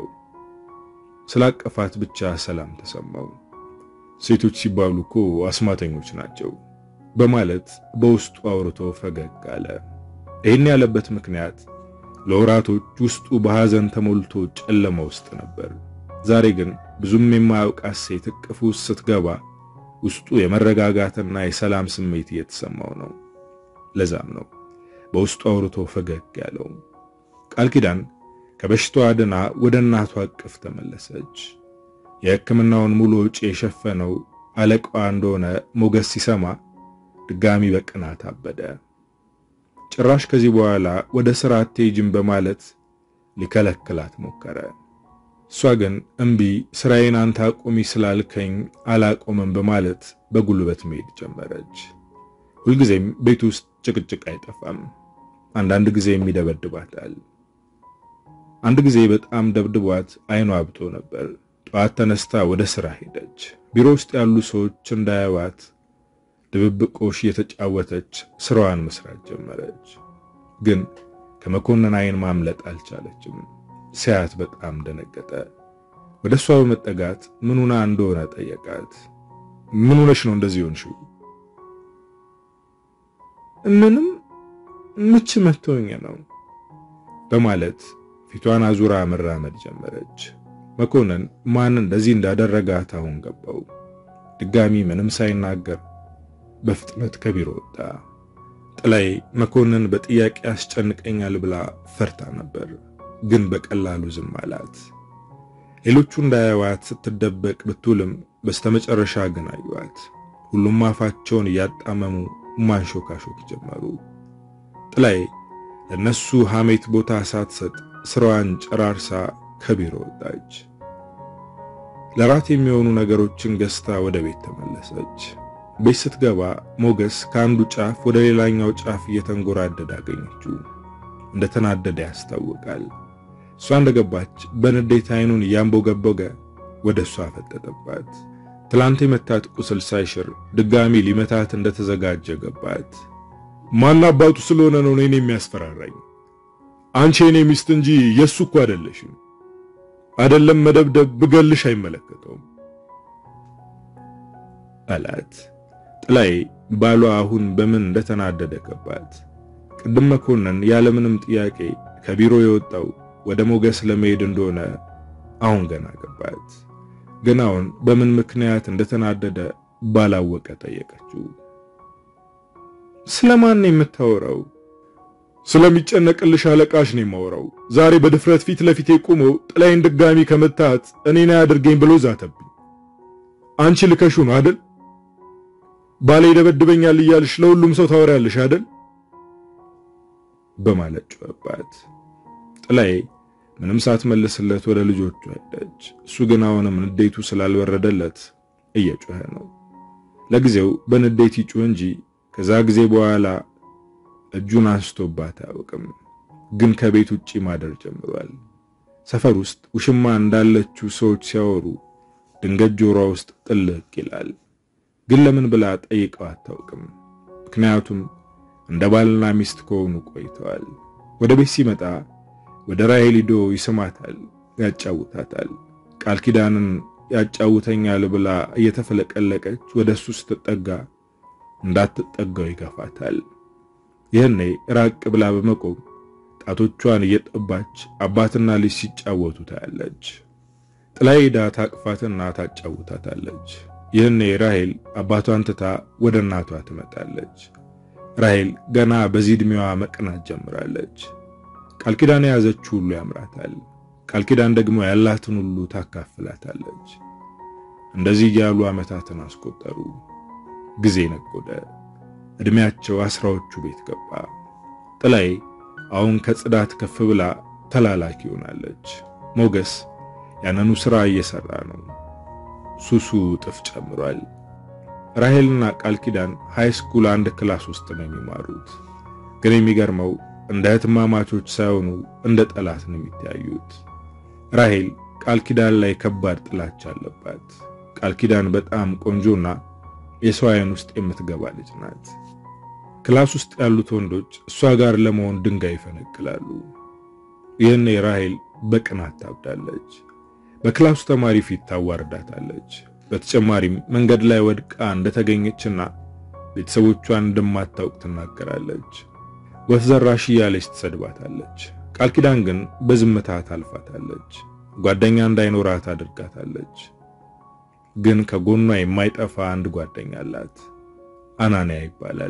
ስላቀፋት ብቻ ሰላም ተሰማው። ሴቶች ሲባሉ እኮ አስማተኞች ናቸው በማለት በውስጡ አውርቶ ፈገግ አለ። ይህን ያለበት ምክንያት ለወራቶች ውስጡ በሐዘን ተሞልቶ ጨለማ ውስጥ ነበር። ዛሬ ግን ብዙም የማያውቃት ሴት እቅፍ ውስጥ ስትገባ ውስጡ የመረጋጋትና የሰላም ስሜት እየተሰማው ነው። ለዛም ነው በውስጡ አውርቶ ፈገግ ያለው። ቃል ኪዳን ከበሽታዋ ድና ወደ እናቷ እቅፍ ተመለሰች። የሕክምናውን ሙሉ ወጪ የሸፈነው አለቃዋ እንደሆነ ሞገስ ሲሰማ ድጋሚ በቅናት አበደ። ጭራሽ ከዚህ በኋላ ወደ ሥራ አትሄጂም በማለት ሊከለክላት ሞከረ። እሷ ግን እምቢ፣ ስራዬን አንተ አቁሚ ስላልከኝ አላቆምም በማለት በጉልበት መሄድ ጀመረች። ሁልጊዜም ቤት ውስጥ ጭቅጭቅ አይጠፋም። አንዳንድ ጊዜም ይደበድባታል። አንድ ጊዜ በጣም ደብድቧት አይኗ አብጦ ነበር። ጠዋት ተነስታ ወደ ሥራ ሄደች። ቢሮ ውስጥ ያሉ ሰዎች እንዳያዋት ድብብቆሽ እየተጫወተች ስራዋን መስራት ጀመረች። ግን ከመኮንን አይን ማምለጥ አልቻለችም። ሲያት በጣም ደነገጠ። ወደ እሷ በመጠጋት ምኑና እንደሆነ ጠየቃት። ምን ሆነሽ ነው እንደዚህ ሆንሽው? ምንም ምች መቶኝ ነው በማለት ፊቷን አዙራ መራመድ ጀመረች። መኮንን ማን እንደዚህ እንዳደረጋት አሁን ገባው። ድጋሚ ምንም ሳይናገር በፍጥነት ከቢሮ ወጣ። ጥላይ መኮንን በጥያቄ ያስጨንቀኛል ብላ ፈርታ ነበር፣ ግን በቀላሉ ዝም አላት። ሌሎቹ እንዳያዩዋት ስትደበቅ ብትውልም በስተመጨረሻ ግን አዩዋት። ሁሉም አፋቸውን እያጣመሙ ማንሾካሾክ ጀመሩ። ጥላይ ለነሱ ሐሜት ቦታ ሳትሰጥ ስራዋን ጨራርሳ ከቢሮ ወጣች። ለራት የሚሆኑ ነገሮችን ገዝታ ወደ ቤት ተመለሰች። ቤት ስትገባ ሞገስ ከአንዱ ጫፍ ወደ ሌላኛው ጫፍ እየተንጎራደደ አገኘችው። እንደተናደደ ያስታውቃል። እሷ እንደገባች በንዴት አይኑን እያንቦገቦገ ወደ እሷ ፈጠጠባት። ትላንት የመታት ቁስል ሳይሽር ድጋሚ ሊመታት እንደተዘጋጀ ገባት። ማን አባቱ ስለሆነ ነው እኔን የሚያስፈራራኝ? አንቺ የኔ ሚስት እንጂ የሱ እኮ አይደለሽም። አይደለም መደብደብ ብገልሽ አይመለከተውም አላት። ጥላይ ባሏ አሁን በምን እንደተናደደ ገባት። ቅድም መኮንን ያለምንም ጥያቄ ከቢሮ የወጣው ወደ ሞገስ ለመሄድ እንደሆነ አሁን ገና ገባት። ግን አሁን በምን ምክንያት እንደተናደደ ባላወቀ ጠየቀችው። ስለማን ነው የምታወራው? ስለሚጨነቅልሽ አለቃሽ ነው የማወራው። ዛሬ በድፍረት ፊት ለፊቴ ቆሞ ጥላይን ድጋሚ ከመታት እኔን አያድርገኝ ብሎ ዛተብኝ። አንቺ ልከሹ ነው አይደል? ባሌ ይደበድበኛል እያልሽ ለሁሉም ሰው ታወሪያለሽ አይደል? በማለት ጮኸባት። ጥላይ ምንም ሳትመልስለት ወደ ልጆቹ ሄደች። እሱ ግን አሁንም ንዴቱ ስላልበረደለት እየጮኸ ነው። ለጊዜው በንዴት ይጩህ እንጂ ከዛ ጊዜ በኋላ እጁን አንስቶባት አያውቅም። ግን ከቤት ውጪ ማደር ጀምሯል። ሰፈር ውስጥ ውሽማ እንዳለችው ሰዎች ሲያወሩ ድንገት ጆሮዋ ውስጥ ጥልቅ ይላል። ግን ለምን ብላ ጠይቀው አታውቅም። ምክንያቱም እንደ ባልና ሚስት ከሆኑ ቆይተዋል። ወደ ቤት ሲመጣ ወደ ራሄል ሂዶ ይስማታል፣ ያጫውታታል። ቃል ኪዳንን ያጫውተኛል ብላ እየተፈለቀለቀች ወደ እሱ ስትጠጋ እንዳትጠጋው ይገፋታል። ይህኔ ራቅ ብላ በመቆም ጣቶቿን እየጠባች አባትና ልጅ ሲጫወቱ ታያለች። ጥላይ ሄዳ ታቅፋትና ታጫውታታለች። ይህኔ ራሄል አባቷን ትታ ወደ እናቷ ትመጣለች። ራሄል ገና በዚህ ዕድሜዋ መቅናት ጀምራለች። ቃል ኪዳን የያዘችው ሁሉ ያምራታል። ቃል ኪዳን ደግሞ ያላትን ሁሉ ታካፍላታለች። እንደዚህ እያሉ ዓመታትን አስቆጠሩ። ጊዜ ነጎደ። ዕድሜያቸው አስራዎቹ ቤት ገባ። ጥላዬ አሁን ከጽዳት ከፍ ብላ ተላላኪ ሆናለች። ሞገስ ያንኑ ሥራ እየሰራ ነው። ሱሱ እጥፍ ጨምሯል። ራሄልና ቃል ኪዳን ሃይ ስኩል አንድ ክላስ ውስጥ ነው የሚማሩት። ግን የሚገርመው እንደ እህትማማቾች ሳይሆኑ እንደ ጠላት ነው የሚተያዩት። ራሄል ቃል ኪዳን ላይ ከባድ ጥላቻ አለባት። ቃል ኪዳን በጣም ቆንጆና የሰው ዓይን ውስጥ የምትገባ ልጅ ናት። ክላስ ውስጥ ያሉት ወንዶች እሷ ጋር ለመሆን ድንጋይ ይፈነቅላሉ። ይህኔ ራሄል በቅናት ታብዳለች። በክላሱ ተማሪ ፊት ታዋርዳታለች። በተጨማሪም መንገድ ላይ ወድቃ እንደተገኘችና ቤተሰቦቿን እንደማታውቅ ትናገራለች። ወፍ ዘራሽ እያለች ትሰድባታለች። ቃል ኪዳን ግን በዝምታ ታልፋታለች። ጓደኛ እንዳይኖራት አድርጋታለች። ግን ከጎኗ የማይጠፋ አንድ ጓደኛ አላት። አናንያ ይባላል።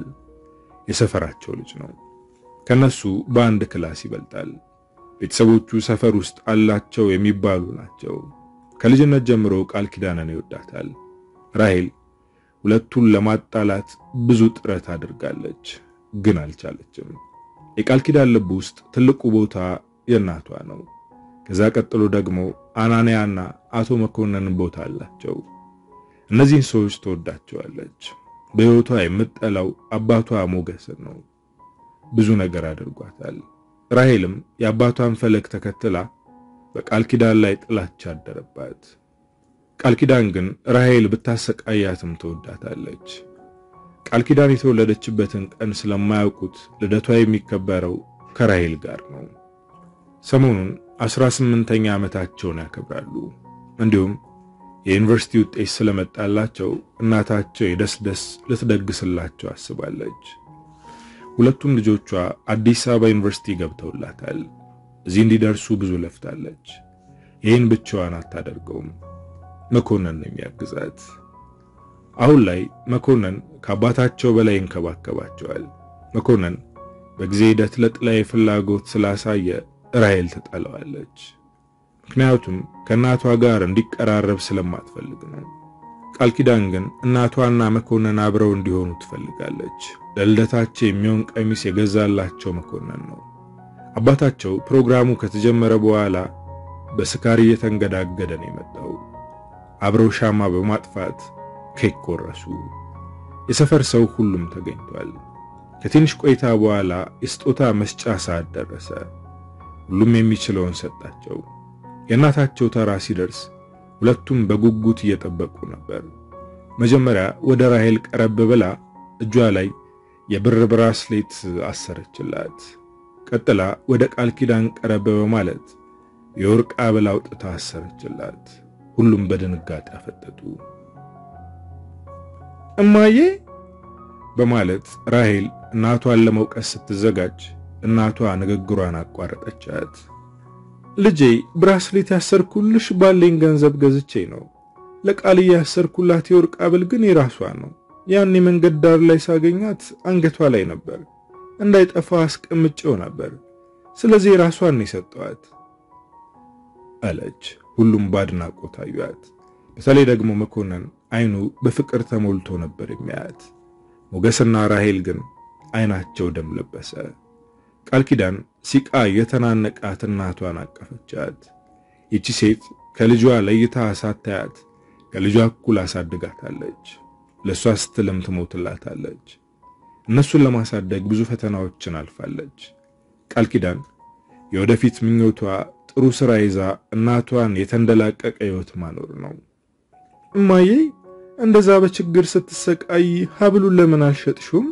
የሰፈራቸው ልጅ ነው። ከነሱ በአንድ ክላስ ይበልጣል። ቤተሰቦቹ ሰፈር ውስጥ አላቸው የሚባሉ ናቸው። ከልጅነት ጀምሮ ቃል ኪዳንን ይወዳታል። ራሄል ሁለቱን ለማጣላት ብዙ ጥረት አድርጋለች፣ ግን አልቻለችም። የቃል ኪዳን ልብ ውስጥ ትልቁ ቦታ የእናቷ ነው። ከዛ ቀጥሎ ደግሞ አናንያና አቶ መኮንን ቦታ አላቸው። እነዚህን ሰዎች ትወዳቸዋለች። በሕይወቷ የምትጠላው አባቷ ሞገስን ነው። ብዙ ነገር አድርጓታል። ራሄልም የአባቷን ፈለግ ተከትላ በቃል ኪዳን ላይ ጥላቻ አደረባት። ቃል ኪዳን ግን ራሄል ብታሰቃያትም ትወዳታለች። ቃል ኪዳን የተወለደችበትን ቀን ስለማያውቁት ልደቷ የሚከበረው ከራሄል ጋር ነው። ሰሞኑን አስራ ስምንተኛ ዓመታቸውን ያከብራሉ። እንዲሁም የዩኒቨርሲቲ ውጤት ስለመጣላቸው እናታቸው የደስ ደስ ልትደግስላቸው አስባለች። ሁለቱም ልጆቿ አዲስ አበባ ዩኒቨርሲቲ ገብተውላታል። እዚህ እንዲደርሱ ብዙ ለፍታለች። ይህን ብቻዋን አታደርገውም። መኮንን ነው የሚያግዛት። አሁን ላይ መኮንን ከአባታቸው በላይ ይንከባከባቸዋል። መኮንን በጊዜ ሂደት ለጥላዬ ፍላጎት ስላሳየ ራሄል ትጠላዋለች። ምክንያቱም ከእናቷ ጋር እንዲቀራረብ ስለማትፈልግ ነው። ቃል ኪዳን ግን እናቷና መኮንን አብረው እንዲሆኑ ትፈልጋለች። ለልደታቸው የሚሆን ቀሚስ የገዛላቸው መኮንን ነው። አባታቸው ፕሮግራሙ ከተጀመረ በኋላ በስካር እየተንገዳገደ ነው የመጣው። አብረው ሻማ በማጥፋት ኬክ ቆረሱ። የሰፈር ሰው ሁሉም ተገኝቷል። ከትንሽ ቆይታ በኋላ የስጦታ መስጫ ሰዓት ደረሰ። ሁሉም የሚችለውን ሰጣቸው። የእናታቸው ተራ ሲደርስ ሁለቱም በጉጉት እየጠበቁ ነበር። መጀመሪያ ወደ ራሄል ቀረብ ብላ እጇ ላይ የብር ብራስሌት አሰረችላት። ቀጥላ ወደ ቃል ኪዳን ቀረብ በማለት የወርቅ ሐብል አውጥታ አሰረችላት። ሁሉም በድንጋጤ አፈጠጡ። እማዬ በማለት ራሄል እናቷን ለመውቀስ ስትዘጋጅ እናቷ ንግግሯን አቋረጠቻት። ልጄ ብራስሌት ያሰርኩልሽ ባለኝ ገንዘብ ገዝቼ ነው። ለቃልዬ ያሰርኩላት የወርቅ ሐብል ግን የራሷ ነው። ያን የመንገድ ዳር ላይ ሳገኛት አንገቷ ላይ ነበር፣ እንዳይጠፋ አስቀምጬው ነበር። ስለዚህ የራሷን የሰጠዋት አለች። ሁሉም በአድናቆት አዩአት። በተለይ ደግሞ መኮንን አይኑ በፍቅር ተሞልቶ ነበር የሚያያት። ሞገስና ራሄል ግን አይናቸው ደም ለበሰ። ቃል ኪዳን ሲቃ የተናነቃት እናቷን አቀፈቻት። ይቺ ሴት ከልጇ ለይታ ሳታያት ከልጇ እኩል አሳድጋታለች። ለእሷ ስትልም ትሞትላታለች። እነሱን ለማሳደግ ብዙ ፈተናዎችን አልፋለች። ቃል ኪዳን የወደፊት ምኞቷ ጥሩ ስራ ይዛ እናቷን የተንደላቀቀ ሕይወት ማኖር ነው። እማዬ እንደዛ በችግር ስትሰቃይ ሀብሉን ለምን አልሸጥሹም?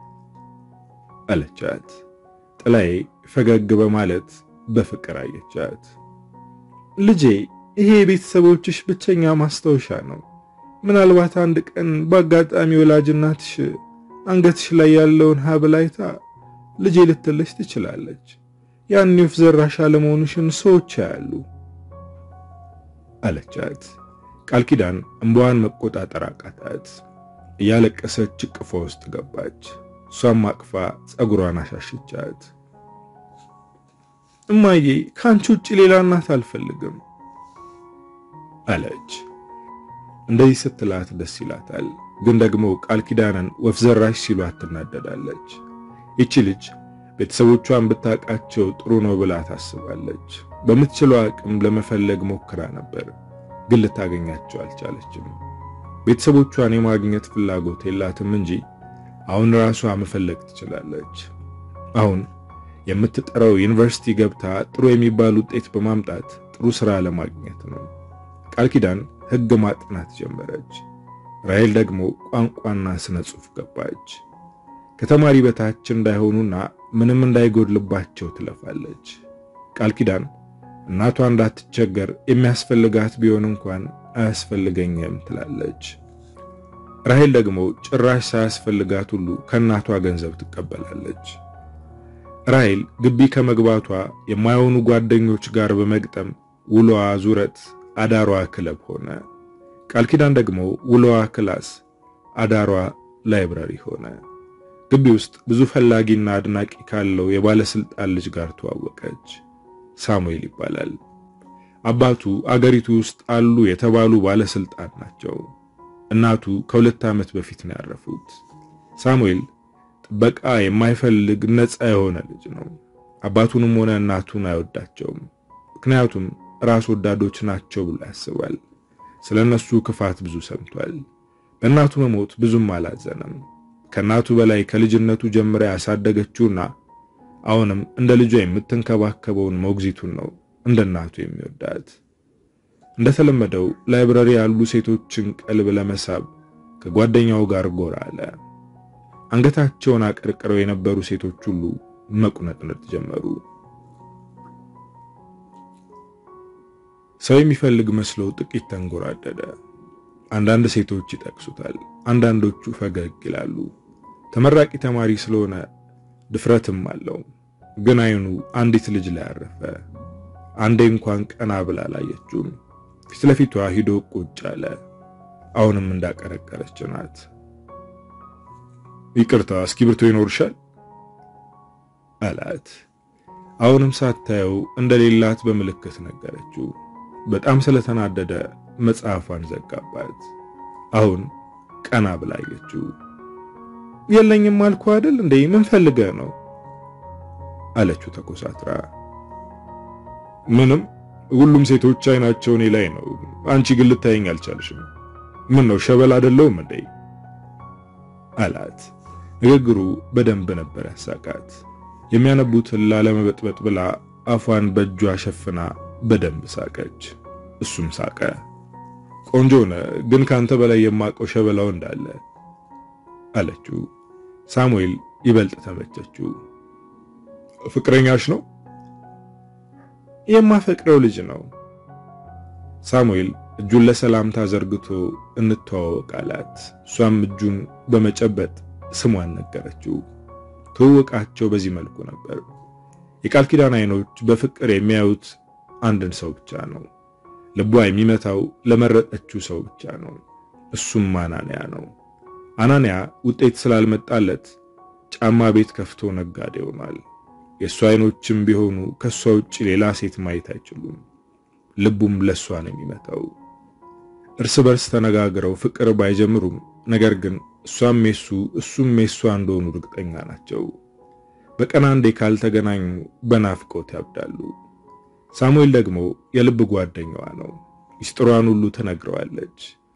አለቻት። ጥላዬ ፈገግ በማለት በፍቅር አየቻት። ልጄ ይሄ የቤተሰቦችሽ ብቸኛ ማስታወሻ ነው። ምናልባት አንድ ቀን በአጋጣሚ ወላጅ እናትሽ አንገትሽ ላይ ያለውን ሀብል አይታ ልጄ ልትልሽ ትችላለች። ያን ወፍ ዘራሽ አለመሆንሽን ሰዎች ያያሉ አለቻት። ቃል ኪዳን እንባዋን መቆጣጠር አቃታት። እያለቀሰች እቅፏ ውስጥ ገባች። እሷም አቅፋ ጸጉሯን አሻሸቻት። እማዬ ከአንቺ ውጭ ሌላ እናት አልፈልግም አለች። እንደዚህ ስትላት ደስ ይላታል፣ ግን ደግሞ ቃል ኪዳንን ወፍ ዘራሽ ሲሏት ትናደዳለች። ይቺ ልጅ ቤተሰቦቿን ብታውቃቸው ጥሩ ነው ብላ ታስባለች። በምትችለው አቅም ለመፈለግ ሞክራ ነበር፣ ግን ልታገኛቸው አልቻለችም። ቤተሰቦቿን የማግኘት ፍላጎት የላትም እንጂ አሁን ራሷ መፈለግ ትችላለች። አሁን የምትጠራው ዩኒቨርሲቲ ገብታ ጥሩ የሚባል ውጤት በማምጣት ጥሩ ስራ ለማግኘት ነው። ቃል ኪዳን ሕግ ማጥናት ጀመረች። ራሔል ደግሞ ቋንቋና ስነ ጽሑፍ ገባች። ከተማሪ በታች እንዳይሆኑና ምንም እንዳይጎድልባቸው ትለፋለች። ቃል ኪዳን እናቷ እንዳትቸገር የሚያስፈልጋት ቢሆን እንኳን አያስፈልገኝም ትላለች። ራሔል ደግሞ ጭራሽ ሳያስፈልጋት ሁሉ ከእናቷ ገንዘብ ትቀበላለች። ራሔል ግቢ ከመግባቷ የማይሆኑ ጓደኞች ጋር በመግጠም ውሎዋ ዙረት አዳሯ ክለብ ሆነ። ቃል ኪዳን ደግሞ ውሎዋ ክላስ፣ አዳሯ ላይብረሪ ሆነ። ግቢ ውስጥ ብዙ ፈላጊና አድናቂ ካለው የባለስልጣን ልጅ ጋር ተዋወቀች። ሳሙኤል ይባላል። አባቱ አገሪቱ ውስጥ አሉ የተባሉ ባለስልጣን ናቸው። እናቱ ከሁለት ዓመት በፊት ነው ያረፉት። ሳሙኤል ጥበቃ የማይፈልግ ነፃ የሆነ ልጅ ነው። አባቱንም ሆነ እናቱን አይወዳቸውም። ምክንያቱም ራስ ወዳዶች ናቸው ብሎ ያስባል። ስለ እነሱ ክፋት ብዙ ሰምቷል። በእናቱ መሞት ብዙም አላዘነም። ከእናቱ በላይ ከልጅነቱ ጀምራ ያሳደገችውና አሁንም እንደ ልጇ የምትንከባከበውን ሞግዚቱን ነው እንደ እናቱ የሚወዳት። እንደተለመደው ላይብረሪ ያሉ ሴቶችን ቀልብ ለመሳብ ከጓደኛው ጋር ጎራ አለ። አንገታቸውን አቀርቅረው የነበሩ ሴቶች ሁሉ መቁነጥነጥ ጀመሩ። ሰው የሚፈልግ መስለው ጥቂት ተንጎራደደ። አንዳንድ ሴቶች ይጠቅሱታል፣ አንዳንዶቹ ፈገግ ይላሉ። ተመራቂ ተማሪ ስለሆነ ድፍረትም አለው። ግን አይኑ አንዲት ልጅ ላይ አረፈ። አንዴ እንኳን ቀና ብላ አላየችውም። ፊት ለፊቷ ሂዶ ቁጭ አለ። አሁንም እንዳቀረቀረች ናት። ይቅርታ እስክሪብቶ ይኖርሻል አላት። አሁንም ሳታየው እንደሌላት በምልክት ነገረችው። በጣም ስለተናደደ መጽሐፏን ዘጋባት። አሁን ቀና ብላ አየችው። የለኝም አልኩ አይደል እንዴ? ምን ፈልገህ ነው አለችው ተኮሳትራ። ምንም፣ ሁሉም ሴቶች አይናቸው እኔ ላይ ነው። አንቺ ግን ልታየኝ አልቻልሽም። ምን ነው ሸበል አይደለሁም እንዴ አላት። ንግግሩ በደንብ ነበር ያሳቃት። የሚያነቡትን ላለመበጥበጥ ብላ አፏን በእጇ ሸፍና በደንብ ሳቀች። እሱም ሳቀ። ቆንጆ ነህ፣ ግን ካንተ በላይ የማውቀው ሸበላው እንዳለ አለችው። ሳሙኤል ይበልጥ ተመቸችው። ፍቅረኛሽ ነው? የማፈቅረው ልጅ ነው። ሳሙኤል እጁን ለሰላምታ ዘርግቶ እንተዋወቅ አላት። እሷም እጁን በመጨበጥ ስሟን ነገረችው። ትውውቃቸው በዚህ መልኩ ነበር። የቃል ኪዳን አይኖች በፍቅር የሚያዩት አንድን ሰው ብቻ ነው። ልቧ የሚመታው ለመረጠችው ሰው ብቻ ነው። እሱም አናንያ ነው። አናንያ ውጤት ስላልመጣለት ጫማ ቤት ከፍቶ ነጋዴ ሆኗል። የእሷ አይኖችም ቢሆኑ ከእሷ ውጭ ሌላ ሴት ማየት አይችሉም። ልቡም ለእሷ ነው የሚመታው። እርስ በርስ ተነጋግረው ፍቅር ባይጀምሩም ነገር ግን እሷም የሱ እሱም የሷ እንደሆኑ እርግጠኛ ናቸው። በቀን አንዴ ካልተገናኙ በናፍቆት ያብዳሉ። ሳሙኤል ደግሞ የልብ ጓደኛዋ ነው። ሚስጥሯን ሁሉ ትነግረዋለች።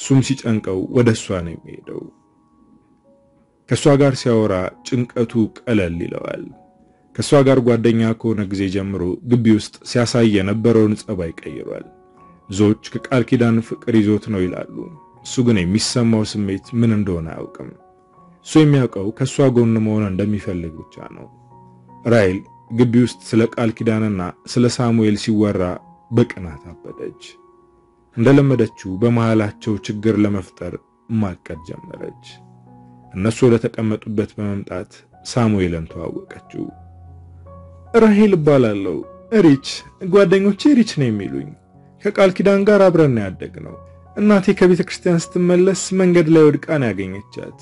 እሱም ሲጨንቀው ወደ እሷ ነው የሚሄደው። ከእሷ ጋር ሲያወራ ጭንቀቱ ቀለል ይለዋል። ከእሷ ጋር ጓደኛ ከሆነ ጊዜ ጀምሮ ግቢ ውስጥ ሲያሳይ የነበረውን ጸባይ ቀይሯል። ብዙዎች ከቃል ኪዳን ፍቅር ይዞት ነው ይላሉ። እሱ ግን የሚሰማው ስሜት ምን እንደሆነ አያውቅም። እሱ የሚያውቀው ከእሷ ጎን መሆን እንደሚፈልግ ብቻ ነው። ራሔል ግቢ ውስጥ ስለ ቃል ኪዳንና ስለ ሳሙኤል ሲወራ በቅናት አበደች። እንደለመደችው በመሃላቸው ችግር ለመፍጠር ማቀድ ጀመረች። እነሱ ወደ ተቀመጡበት በመምጣት ሳሙኤልን ተዋወቀችው። ራሔል እባላለሁ። ሪች ጓደኞቼ ሪች ነው የሚሉኝ። ከቃል ኪዳን ጋር አብረን ያደግነው። እናቴ ከቤተ ክርስቲያን ስትመለስ መንገድ ላይ ወድቃ ነው ያገኘቻት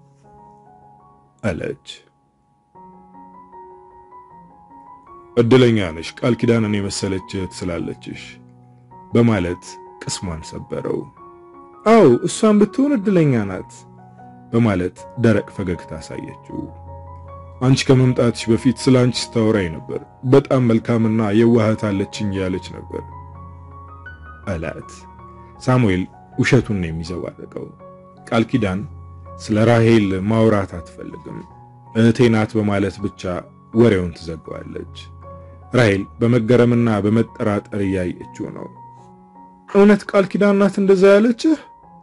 አለች። እድለኛ ነሽ ቃል ኪዳንን የመሰለች እህት ስላለችሽ በማለት ቅስሟን ሰበረው። አዎ እሷን ብትሆን እድለኛ ናት በማለት ደረቅ ፈገግታ አሳየችው። አንቺ ከመምጣትሽ በፊት ስለ አንቺ ስታወራኝ ነበር። በጣም መልካምና የዋህት አለችኝ ያለች ነበር አላት። ሳሙኤል ውሸቱን ነው የሚዘባረቀው። ቃል ኪዳን ስለ ራሔል ማውራት አትፈልግም። እህቴ ናት በማለት ብቻ ወሬውን ትዘጋዋለች። ራሔል በመገረምና በመጠራጠር እያየችው ነው። እውነት ቃል ኪዳን ናት እንደዛ ያለችህ?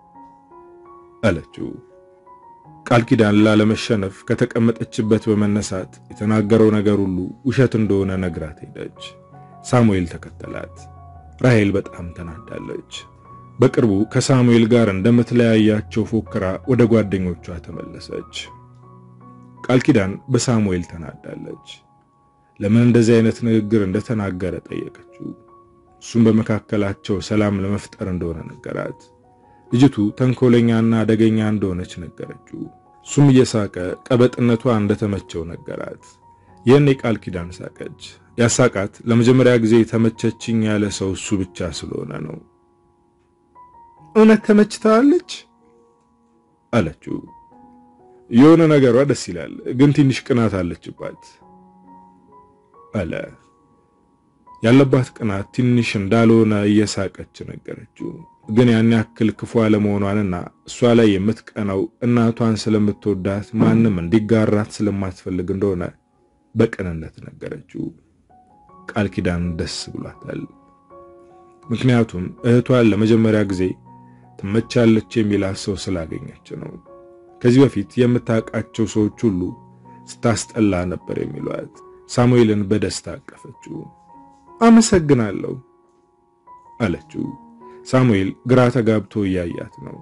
አለችው። ቃል ኪዳን ላለመሸነፍ ከተቀመጠችበት በመነሳት የተናገረው ነገር ሁሉ ውሸት እንደሆነ ነግራት ሄደች። ሳሙኤል ተከተላት። ራሔል በጣም ተናዳለች። በቅርቡ ከሳሙኤል ጋር እንደምትለያያቸው ፎክራ ወደ ጓደኞቿ ተመለሰች። ቃል ኪዳን በሳሙኤል ተናዳለች። ለምን እንደዚህ አይነት ንግግር እንደተናገረ ጠየቀችው። እሱም በመካከላቸው ሰላም ለመፍጠር እንደሆነ ነገራት። ልጅቱ ተንኮለኛና አደገኛ እንደሆነች ነገረችው። እሱም እየሳቀ ቀበጥነቷ እንደተመቸው ነገራት። ይህን የቃል ኪዳን ሳቀች። ያሳቃት ለመጀመሪያ ጊዜ ተመቸችኝ ያለ ሰው እሱ ብቻ ስለሆነ ነው። እውነት ተመችታለች አለችው። የሆነ ነገሯ ደስ ይላል፣ ግን ትንሽ ቅናት አለችባት አለ። ያለባት ቅናት ትንሽ እንዳልሆነ እየሳቀች ነገረችው። ግን ያን ያክል ክፉ አለመሆኗንና እሷ ላይ የምትቀናው እናቷን ስለምትወዳት ማንም እንዲጋራት ስለማትፈልግ እንደሆነ በቅንነት ነገረችው። ቃል ኪዳን ደስ ብሏታል። ምክንያቱም እህቷን ለመጀመሪያ ጊዜ ትመቻለች የሚላት ሰው ስላገኘች ነው። ከዚህ በፊት የምታውቃቸው ሰዎች ሁሉ ስታስጠላ ነበር የሚሏት። ሳሙኤልን በደስታ አቀፈችው። አመሰግናለሁ አለችው። ሳሙኤል ግራ ተጋብቶ እያያት ነው።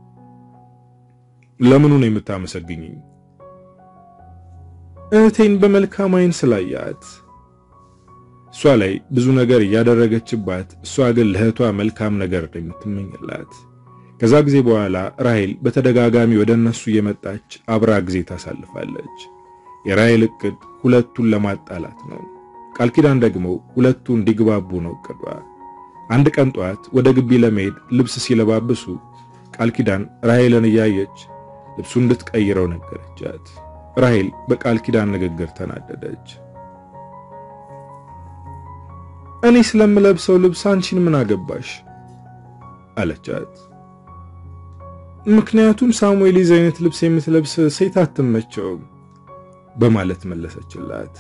ለምኑ ነው የምታመሰግኝኝ? እህቴን በመልካም ዓይን ስላያት። እሷ ላይ ብዙ ነገር እያደረገችባት፣ እሷ ግን ለእህቷ መልካም ነገር ነው የምትመኝላት። ከዛ ጊዜ በኋላ ራሔል በተደጋጋሚ ወደ እነሱ እየመጣች አብራ ጊዜ ታሳልፋለች። የራሔል እቅድ ሁለቱን ለማጣላት ነው። ቃል ኪዳን ደግሞ ሁለቱ እንዲግባቡ ነው እቅዷ። አንድ ቀን ጠዋት ወደ ግቢ ለመሄድ ልብስ ሲለባብሱ ቃል ኪዳን ራሔልን እያየች ልብሱ እንድትቀይረው ነገረቻት። ራሔል በቃል ኪዳን ንግግር ተናደደች። እኔ ስለምለብሰው ልብስ አንቺን ምን አገባሽ? አለቻት። ምክንያቱም ሳሙኤል ይዘ አይነት ልብስ የምትለብስ ሴት አትመቸውም በማለት መለሰችላት።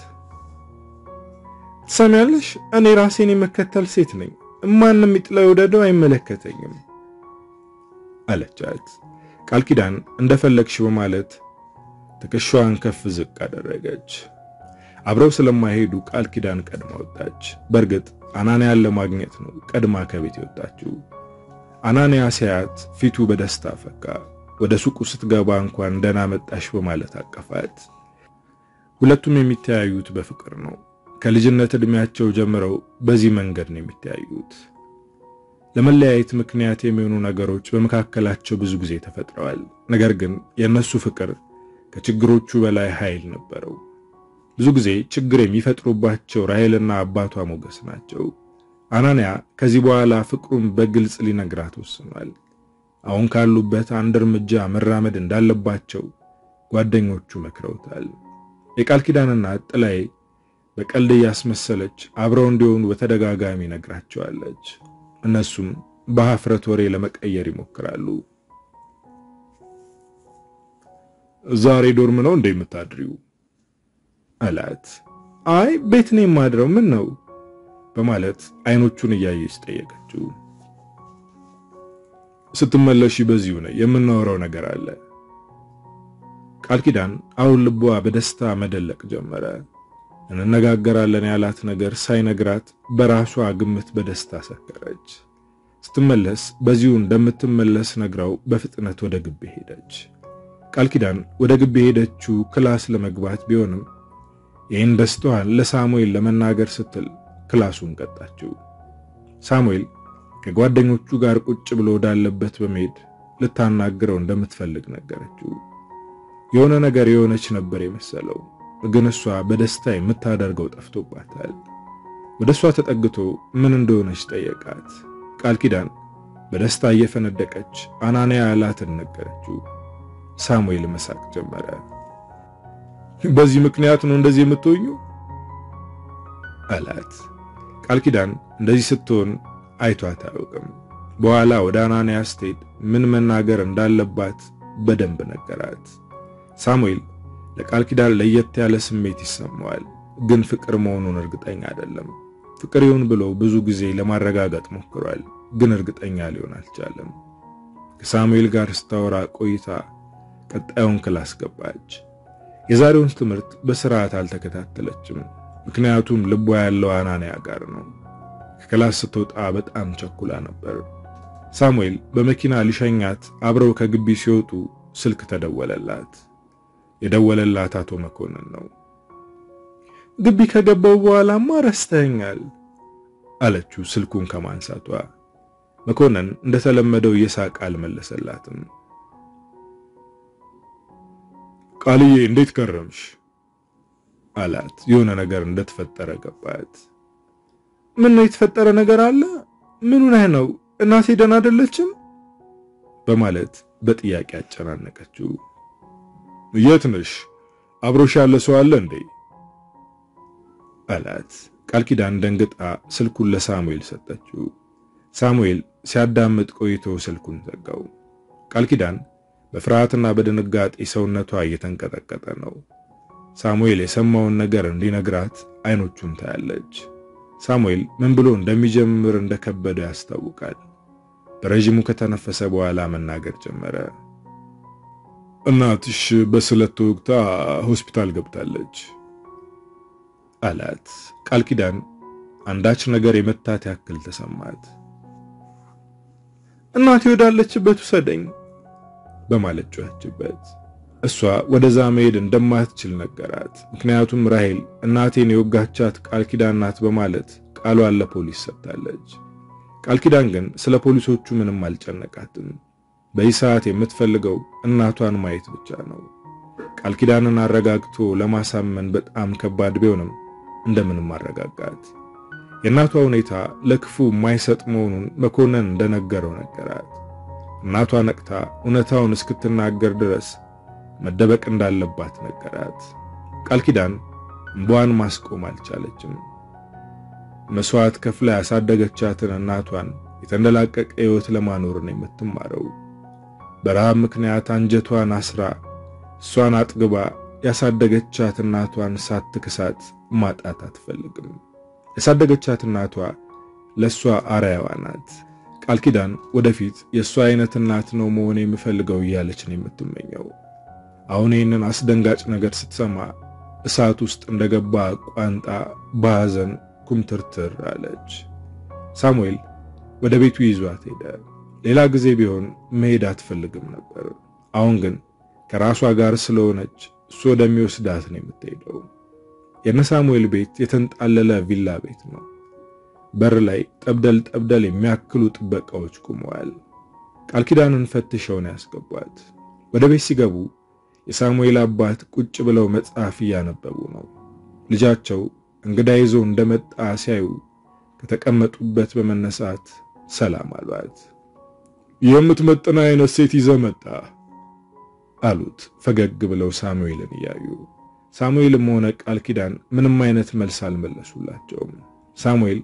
ትሰሚያለሽ፣ እኔ ራሴን የመከተል ሴት ነኝ። ማንም ይጥላ ይውደደው አይመለከተኝም አለቻት። ቃል ኪዳን እንደፈለግሽ በማለት ትከሻዋን ከፍ ዝቅ አደረገች። አብረው ስለማይሄዱ ቃል ኪዳን ቀድማ ወጣች። በእርግጥ አናንያን ለማግኘት ነው ቀድማ ከቤት የወጣችው። አናንያ ሲያያት ፊቱ በደስታ ፈካ። ወደ ሱቁ ስትገባ እንኳን ደህና መጣሽ በማለት አቀፋት። ሁለቱም የሚተያዩት በፍቅር ነው። ከልጅነት ዕድሜያቸው ጀምረው በዚህ መንገድ ነው የሚተያዩት። ለመለያየት ምክንያት የሚሆኑ ነገሮች በመካከላቸው ብዙ ጊዜ ተፈጥረዋል። ነገር ግን የእነሱ ፍቅር ከችግሮቹ በላይ ኃይል ነበረው። ብዙ ጊዜ ችግር የሚፈጥሩባቸው ራሔልና አባቷ ሞገስ ናቸው። አናንያ ከዚህ በኋላ ፍቅሩን በግልጽ ሊነግራት ወስኗል። አሁን ካሉበት አንድ እርምጃ መራመድ እንዳለባቸው ጓደኞቹ መክረውታል። የቃል ኪዳንና ጥላዬ በቀልድ እያስመሰለች አብረው እንዲሆኑ በተደጋጋሚ ነግራቸዋለች። እነሱም በሀፍረት ወሬ ለመቀየር ይሞክራሉ። ዛሬ ዶርም ነው እንደ የምታድሪው አላት። አይ ቤት ነው የማድረው። ምን ነው በማለት አይኖቹን እያየች ጠየቀችው። ስትመለሺ በዚሁ ነው የምናወራው ነገር አለ። ቃል ኪዳን አሁን ልቧ በደስታ መደለቅ ጀመረ። እንነጋገራለን ያላት ነገር ሳይነግራት በራሷ ግምት በደስታ ሰከረች። ስትመለስ በዚሁ እንደምትመለስ ነግራው በፍጥነት ወደ ግቢ ሄደች። ቃል ኪዳን ወደ ግቢ ሄደችው ክላስ ለመግባት ቢሆንም ይህን ደስታዋን ለሳሙኤል ለመናገር ስትል ክላሱን ቀጣችው። ሳሙኤል ከጓደኞቹ ጋር ቁጭ ብሎ ወዳለበት በመሄድ ልታናግረው እንደምትፈልግ ነገረችው። የሆነ ነገር የሆነች ነበር የመሰለው፣ ግን እሷ በደስታ የምታደርገው ጠፍቶባታል። ወደ እሷ ተጠግቶ ምን እንደሆነች ጠየቃት። ቃል ኪዳን በደስታ እየፈነደቀች አናንያ ያላትን ነገረችው። ሳሙኤል መሳቅ ጀመረ። በዚህ ምክንያት ነው እንደዚህ የምትሆኙ አላት። ቃል ኪዳን እንደዚህ ስትሆን አይቷት አያውቅም። በኋላ ወደ አናንያ ስትሄድ ምን መናገር እንዳለባት በደንብ ነገራት። ሳሙኤል ለቃል ኪዳን ለየት ያለ ስሜት ይሰማዋል፣ ግን ፍቅር መሆኑን እርግጠኛ አይደለም። ፍቅር ይሁን ብሎ ብዙ ጊዜ ለማረጋገጥ ሞክሯል፣ ግን እርግጠኛ ሊሆን አልቻለም። ከሳሙኤል ጋር ስታወራ ቆይታ ቀጣዩን ክላስ ገባች። የዛሬውን ትምህርት በስርዓት አልተከታተለችም፣ ምክንያቱም ልቧ ያለው አናንያ ጋር ነው። ከክላስ ስትወጣ በጣም ቸኩላ ነበር። ሳሙኤል በመኪና ሊሸኛት አብረው ከግቢ ሲወጡ ስልክ ተደወለላት። የደወለላት አቶ መኮንን ነው። ግቢ ከገባው በኋላማ ረስተኛል አለችው ስልኩን ከማንሳቷ። መኮንን እንደተለመደው እየሳቀ አልመለሰላትም። ቃልዬ እንዴት ከረምሽ አላት። የሆነ ነገር እንደተፈጠረ ገባት። ምን ነው የተፈጠረ ነገር አለ? ምኑ ነህ ነው? እናቴ ደህና አይደለችም? በማለት በጥያቄ አጨናነቀችው። የት ነሽ? አብሮሽ ያለ ሰው አለ እንዴ? አላት። ቃል ኪዳን ደንግጣ ስልኩን ለሳሙኤል ሰጠችው። ሳሙኤል ሲያዳምጥ ቆይቶ ስልኩን ዘጋው። ቃል ኪዳን በፍርሃትና በድንጋጤ ሰውነቷ እየተንቀጠቀጠ ነው። ሳሙኤል የሰማውን ነገር እንዲነግራት አይኖቹን ታያለች። ሳሙኤል ምን ብሎ እንደሚጀምር እንደከበደ ያስታውቃል። በረዥሙ ከተነፈሰ በኋላ መናገር ጀመረ። እናትሽ በስለት ተወግታ ሆስፒታል ገብታለች አላት። ቃል ኪዳን አንዳች ነገር የመታት ያክል ተሰማት። እናቴ ወዳለችበት ውሰደኝ በማለት ጮኸችበት። እሷ ወደዛ መሄድ እንደማትችል ነገራት። ምክንያቱም ራሄል እናቴን የወጋቻት ቃል ኪዳን ናት በማለት ቃሏን ለፖሊስ ሰጥታለች። ቃል ኪዳን ግን ስለ ፖሊሶቹ ምንም አልጨነቃትም። በዚህ ሰዓት የምትፈልገው እናቷን ማየት ብቻ ነው። ቃል ኪዳንን አረጋግቶ ለማሳመን በጣም ከባድ ቢሆንም እንደምንም አረጋጋት። የእናቷ ሁኔታ ለክፉ የማይሰጥ መሆኑን መኮንን እንደነገረው ነገራት። እናቷ ነቅታ እውነታውን እስክትናገር ድረስ መደበቅ እንዳለባት ነገራት። ቃል ኪዳን እንባዋን ማስቆም አልቻለችም። መስዋዕት ከፍላ ያሳደገቻትን እናቷን የተንደላቀቀ ሕይወት ለማኖር ነው የምትማረው። በረሃብ ምክንያት አንጀቷን አስራ እሷን አጥግባ ያሳደገቻት እናቷን ሳትክሳት ማጣት አትፈልግም። ያሳደገቻት እናቷ ለእሷ አርአያዋ ናት። ቃል ኪዳን ወደፊት የእሷ አይነት እናት ነው መሆን የምፈልገው እያለች ነው የምትመኘው። አሁን ይህንን አስደንጋጭ ነገር ስትሰማ እሳት ውስጥ እንደገባ ቋንጣ በሐዘን ኩምትርትር አለች። ሳሙኤል ወደ ቤቱ ይዟት ሄደ። ሌላ ጊዜ ቢሆን መሄድ አትፈልግም ነበር። አሁን ግን ከራሷ ጋር ስለሆነች እሱ ወደሚወስዳት ነው የምትሄደው። የነ ሳሙኤል ቤት የተንጣለለ ቪላ ቤት ነው። በር ላይ ጠብደል ጠብደል የሚያክሉ ጥበቃዎች ቆመዋል። ቃል ኪዳንን ፈትሸው ነው ያስገቧት። ወደ ቤት ሲገቡ የሳሙኤል አባት ቁጭ ብለው መጽሐፍ እያነበቡ ነው። ልጃቸው እንግዳ ይዞ እንደመጣ ሲያዩ ከተቀመጡበት በመነሳት ሰላም አሏት። የምትመጥና አይነት ሴት ይዘህ መጣ አሉት ፈገግ ብለው ሳሙኤልን እያዩ። ሳሙኤልም ሆነ ቃል ኪዳን ምንም አይነት መልስ አልመለሱላቸውም። ሳሙኤል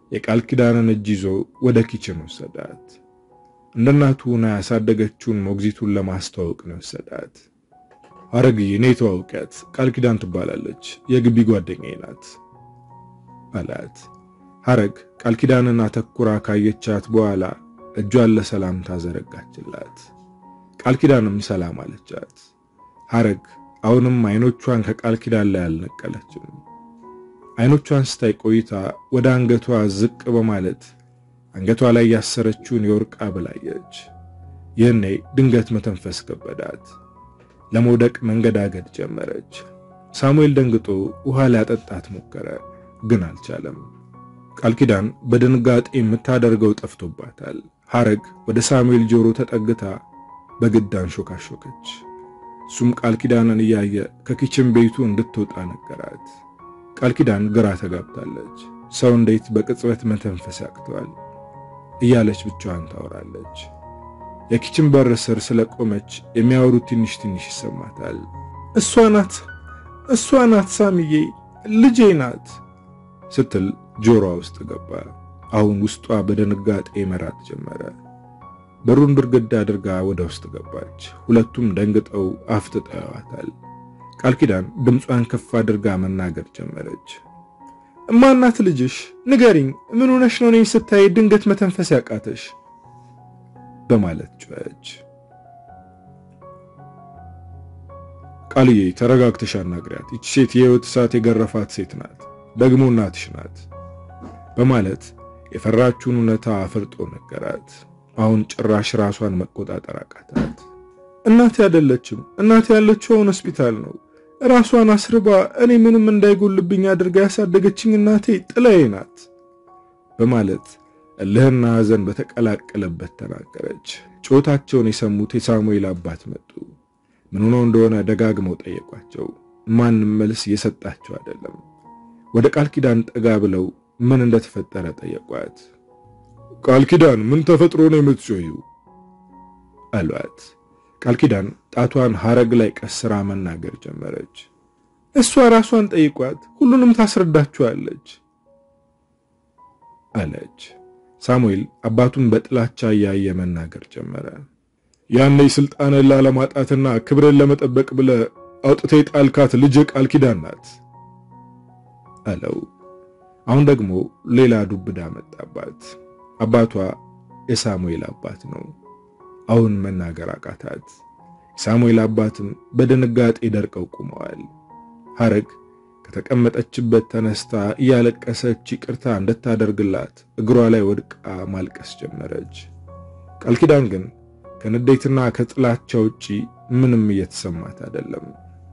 የቃል ኪዳንን እጅ ይዞ ወደ ኪችን ወሰዳት። እንደ እናቱ ሆና ያሳደገችውን ሞግዚቱን ለማስተዋወቅ ነው ወሰዳት። ሐረግዬ እኔ ተዋውቂያት፣ ቃል ኪዳን ትባላለች፣ የግቢ ጓደኛዬ ናት አላት። ሐረግ ቃል ኪዳንን አተኩራ ካየቻት በኋላ እጇን ለሰላምታ ዘረጋችላት። ቃል ኪዳንም ሰላም አለቻት። ሐረግ አሁንም አይኖቿን ከቃል ኪዳን ላይ አልነቀለችም። አይኖቿን ስታይ ቆይታ ወደ አንገቷ ዝቅ በማለት አንገቷ ላይ ያሰረችውን የወርቅ ሐብል አየች። ይህኔ ድንገት መተንፈስ ከበዳት። ለመውደቅ መንገዳገድ ጀመረች። ሳሙኤል ደንግጦ ውሃ ሊያጠጣት ሞከረ፣ ግን አልቻለም። ቃል ኪዳን በድንጋጤ የምታደርገው ጠፍቶባታል። ሐረግ ወደ ሳሙኤል ጆሮ ተጠግታ በግድ አንሾካሾከች። እሱም ቃል ኪዳንን እያየ ከኪችን ቤቱ እንድትወጣ ነገራት። ቃል ኪዳን ግራ ተጋብታለች። ሰው እንዴት በቅጽበት መተንፈስ ያቅተዋል እያለች ብቻዋን ታወራለች። የኪችን በር ስር ስለቆመች የሚያወሩት ትንሽ ትንሽ ይሰማታል። እሷ ናት፣ እሷ ናት፣ ሳምዬ ልጄ ናት ስትል ጆሮዋ ውስጥ ገባ። አሁን ውስጧ በድንጋጤ መራት ጀመረ። በሩን ብርግድ አድርጋ ወደ ውስጥ ገባች። ሁለቱም ደንግጠው አፍጥጠው ያዋታል። ቃል ኪዳን ድምጿን ከፍ አድርጋ መናገር ጀመረች። እማናት ልጅሽ? ንገሪኝ፣ ምን ሆነሽ ነው እኔን ስታይ ድንገት መተንፈስ ያቃተሽ? በማለት ጮኸች። ቃልዬ ተረጋግተሽ አናግሪያት። ይቺ ሴት የሕይወት እሳት የገረፋት ሴት ናት፣ ደግሞ እናትሽ ናት በማለት የፈራችውን እውነታ አፍርጦ ነገራት። አሁን ጭራሽ ራሷን መቆጣጠር አቃታት። እናቴ አይደለችም፣ እናቴ ያለችው አሁን ሆስፒታል ነው። ራሷን አስርባ እኔ ምንም እንዳይጎልብኝ አድርጋ ያሳደገችኝ እናቴ ጥላዬ ናት በማለት እልህና ሐዘን በተቀላቀለበት ተናገረች። ጮታቸውን የሰሙት የሳሙኤል አባት መጡ። ምን ሆኖ እንደሆነ ደጋግመው ጠየቋቸው። ማንም መልስ እየሰጣቸው አይደለም። ወደ ቃል ኪዳን ጠጋ ብለው ምን እንደተፈጠረ ጠየቋት። ቃል ኪዳን ምን ተፈጥሮ ነው የምትጮይው? አሏት። ቃል ኪዳን ጣቷን ሐረግ ላይ ቀስራ መናገር ጀመረች። እሷ ራሷን ጠይቋት፣ ሁሉንም ታስረዳችኋለች አለች። ሳሙኤል አባቱን በጥላቻ እያየ መናገር ጀመረ። ያኔ ስልጣንን ላለማጣትና ክብርን ለመጠበቅ ብለ አውጥቴ ጣልካት ልጅ ቃል ኪዳን ናት አለው። አሁን ደግሞ ሌላ ዱብዳ መጣባት። አባቷ የሳሙኤል አባት ነው። አሁን መናገር አቃታት። የሳሙኤል አባትም በድንጋጤ ደርቀው ቆመዋል። ሐረግ ከተቀመጠችበት ተነስታ እያለቀሰች ይቅርታ እንድታደርግላት እግሯ ላይ ወድቃ ማልቀስ ጀመረች። ቃል ኪዳን ግን ከንዴትና ከጥላቻ ውጪ ምንም እየተሰማት አይደለም።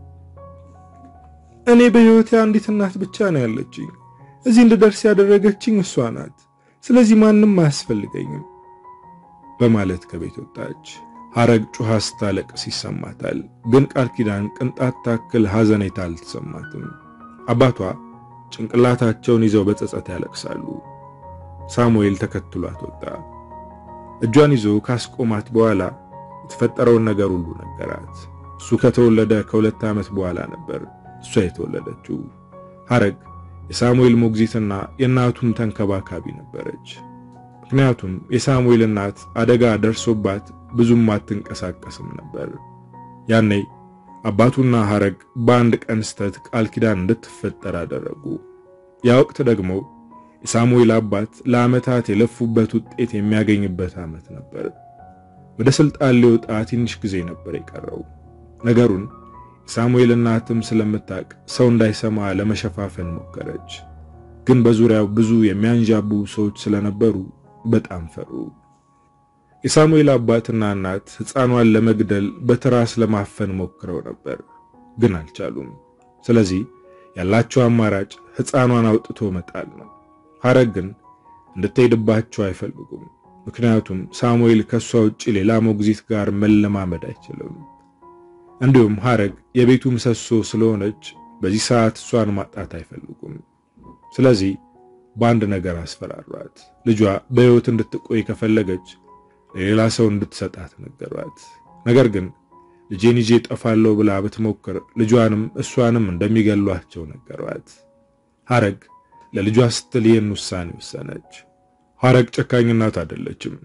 እኔ በሕይወቴ አንዲት እናት ብቻ ነው ያለችኝ። እዚህ እንድደርስ ያደረገችኝ እሷ ናት። ስለዚህ ማንም አያስፈልገኝም በማለት ከቤት ወጣች። ሐረግ ጩኻ ስታለቅስ ይሰማታል። ግን ቃል ኪዳን ቅንጣት ታክል ሐዘኔታ አልተሰማትም። አባቷ ጭንቅላታቸውን ይዘው በጸጸት ያለቅሳሉ። ሳሙኤል ተከትሏት ወጣ። እጇን ይዞ ካስቆማት በኋላ የተፈጠረውን ነገር ሁሉ ነገራት። እሱ ከተወለደ ከሁለት ዓመት በኋላ ነበር እሷ የተወለደችው። ሐረግ የሳሙኤል ሞግዚትና የእናቱም ተንከባካቢ ነበረች። ምክንያቱም የሳሙኤል እናት አደጋ ደርሶባት ብዙም አትንቀሳቀስም ነበር። ያኔ አባቱና ሐረግ በአንድ ቀን ስተት ቃል ኪዳን እንድትፈጠር አደረጉ። ያ ወቅት ደግሞ የሳሙኤል አባት ለዓመታት የለፉበት ውጤት የሚያገኝበት ዓመት ነበር። ወደ ሥልጣን ሊወጣ ትንሽ ጊዜ ነበር የቀረው። ነገሩን የሳሙኤል እናትም ስለምታውቅ ሰው እንዳይሰማ ለመሸፋፈን ሞከረች። ግን በዙሪያው ብዙ የሚያንዣቡ ሰዎች ስለነበሩ በጣም ፈሩ። የሳሙኤል አባትና እናት ሕፃኗን ለመግደል በትራስ ለማፈን ሞክረው ነበር፣ ግን አልቻሉም። ስለዚህ ያላቸው አማራጭ ሕፃኗን አውጥቶ መጣል ነው። ሐረግ ግን እንድትሄድባቸው አይፈልጉም። ምክንያቱም ሳሙኤል ከሷ ውጪ ሌላ ሞግዚት ጋር መለማመድ አይችልም። እንዲሁም ሐረግ የቤቱ ምሰሶ ስለሆነች በዚህ ሰዓት እሷን ማጣት አይፈልጉም። ስለዚህ በአንድ ነገር አስፈራሯት። ልጇ በሕይወት እንድትቆይ ከፈለገች ለሌላ ሰው እንድትሰጣት ነገሯት። ነገር ግን ልጄን ይዤ ጠፋለሁ ብላ ብትሞክር ልጇንም እሷንም እንደሚገሏቸው ነገሯት። ሐረግ ለልጇ ስትል ይህን ውሳኔ ወሰነች። ሐረግ ጨካኝ እናት አይደለችም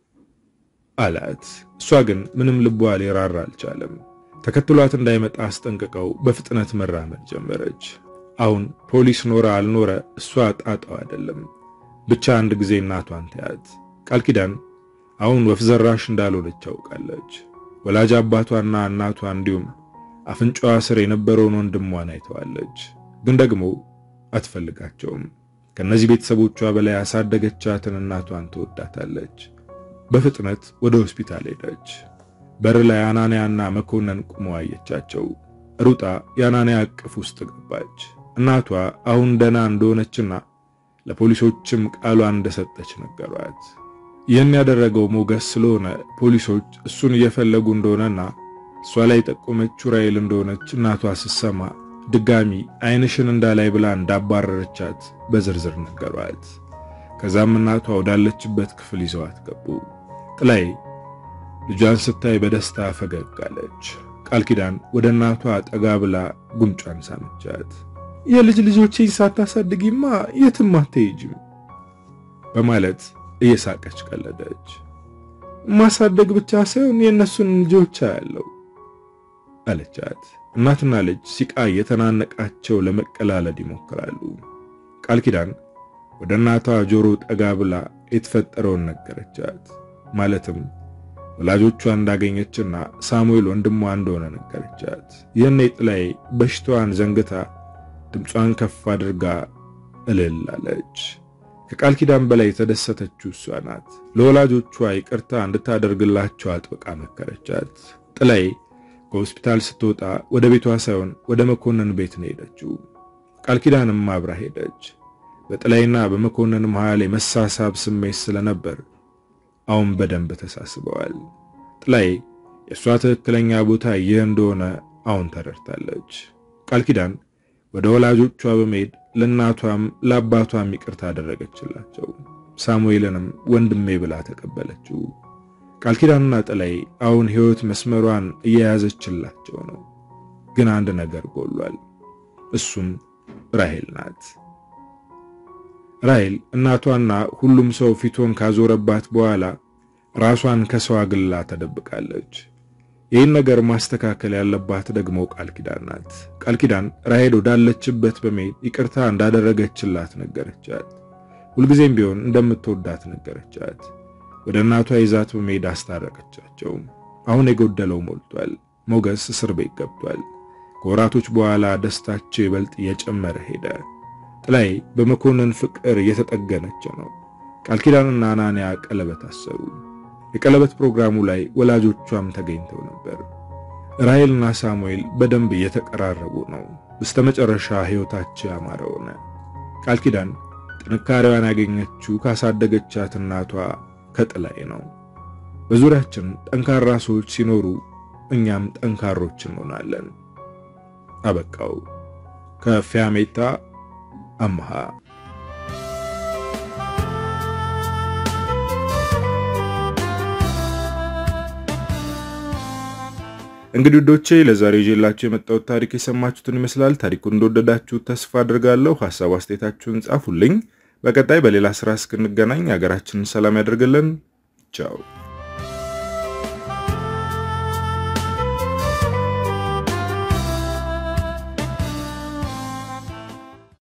አላት። እሷ ግን ምንም ልቧ ሊራራ አልቻለም። ተከትሏት እንዳይመጣ አስጠንቅቀው በፍጥነት መራመድ ጀመረች። አሁን ፖሊስ ኖረ አልኖረ እሷ ጣጣው አይደለም። ብቻ አንድ ጊዜ እናቷን ታያት። ቃል ኪዳን አሁን ወፍ ዘራሽ እንዳልሆነች ታውቃለች። ወላጅ አባቷና እናቷ እንዲሁም አፍንጫዋ ስር የነበረውን ወንድሟን አይተዋለች። ግን ደግሞ አትፈልጋቸውም። ከነዚህ ቤተሰቦቿ በላይ ያሳደገቻትን እናቷን ትወዳታለች። በፍጥነት ወደ ሆስፒታል ሄደች። በር ላይ አናንያና መኮንን ቁመው አየቻቸው። ሩጣ የአናንያ እቅፍ ውስጥ ገባች። እናቷ አሁን ደህና እንደሆነችና ለፖሊሶችም ቃሏን እንደሰጠች ነገሯት። ይህን ያደረገው ሞገስ ስለሆነ ፖሊሶች እሱን እየፈለጉ እንደሆነና እሷ ላይ ጠቆመችው ራሔል እንደሆነች እናቷ ስትሰማ ድጋሚ ዓይንሽን እንዳላይ ብላ እንዳባረረቻት በዝርዝር ነገሯት። ከዛም እናቷ ወዳለችበት ክፍል ይዘዋት ገቡ። ጥላይ ልጇን ስታይ በደስታ ፈገግ አለች። ቃል ኪዳን ወደ እናቷ ጠጋ ብላ ጉንጯን ሳመቻት። የልጅ ልጆቼን ሳታሳድጊማ የትም አትሄጂም በማለት እየሳቀች ቀለደች። ማሳደግ ብቻ ሳይሆን የእነሱን ልጆች አያለው አለቻት። እናትና ልጅ ሲቃ የተናነቃቸው ለመቀላለድ ይሞክራሉ። ቃል ኪዳን ወደ እናቷ ጆሮ ጠጋ ብላ የተፈጠረውን ነገረቻት። ማለትም ወላጆቿ እንዳገኘችና ሳሙኤል ወንድሟ እንደሆነ ነገረቻት። ይህን ጥላይ በሽታዋን ዘንግታ ድምጿን ከፍ አድርጋ እልል አለች። ከቃል ኪዳን በላይ የተደሰተችው እሷ ናት። ለወላጆቿ ይቅርታ እንድታደርግላቸው አጥብቃ መከረቻት። ጥላይ ከሆስፒታል ስትወጣ ወደ ቤቷ ሳይሆን ወደ መኮንን ቤት ነው ሄደችው። ቃል ኪዳንም አብራ ሄደች። በጥላይና በመኮንን መሃል የመሳሳብ ስሜት ስለነበር አሁን በደንብ ተሳስበዋል። ጥላይ የእሷ ትክክለኛ ቦታ ይህ እንደሆነ አሁን ተረድታለች። ቃል ኪዳን ወደ ወላጆቿ በመሄድ ለእናቷም ለአባቷም ይቅርታ አደረገችላቸው። ሳሙኤልንም ወንድሜ ብላ ተቀበለችው። ቃል ኪዳንና ጥላይ አሁን ሕይወት መስመሯን እየያዘችላቸው ነው። ግን አንድ ነገር ጎሏል። እሱም ራሔል ናት። ራሔል እናቷና ሁሉም ሰው ፊቷን ካዞረባት በኋላ ራሷን ከሰው አግላ ተደብቃለች። ይህን ነገር ማስተካከል ያለባት ደግሞ ቃል ኪዳን ናት። ቃል ኪዳን ራሔል ወዳለችበት በመሄድ ይቅርታ እንዳደረገችላት ነገረቻት። ሁልጊዜም ቢሆን እንደምትወዳት ነገረቻት። ወደ እናቷ ይዛት በመሄድ አስታረቀቻቸው። አሁን የጎደለው ሞልቷል። ሞገስ እስር ቤት ገብቷል። ከወራቶች በኋላ ደስታቸው ይበልጥ እየጨመረ ሄደ። ጥላይ በመኮንን ፍቅር እየተጠገነች ነው። ቃል ኪዳንና አናንያ ቀለበት አሰሩ። የቀለበት ፕሮግራሙ ላይ ወላጆቿም ተገኝተው ነበር። ራሔልና ሳሙኤል በደንብ እየተቀራረቡ ነው። በስተመጨረሻ ሕይወታቸው ያማረ ሆነ። ቃል ኪዳን ጥንካሬዋን ያገኘችው ካሳደገቻት እናቷ ከጥላይ ነው። በዙሪያችን ጠንካራ ሰዎች ሲኖሩ እኛም ጠንካሮች እንሆናለን። አበቃው። ከፊያሜታ አምሃ እንግዲህ ውዶቼ ለዛሬ ይዤላችሁ የመጣሁት ታሪክ የሰማችሁትን ይመስላል። ታሪኩን እንደወደዳችሁ ተስፋ አድርጋለሁ። ሀሳብ አስተያየታችሁን ጻፉልኝ። በቀጣይ በሌላ ስራ እስክንገናኝ ሀገራችንን ሰላም ያደርግልን። ቻው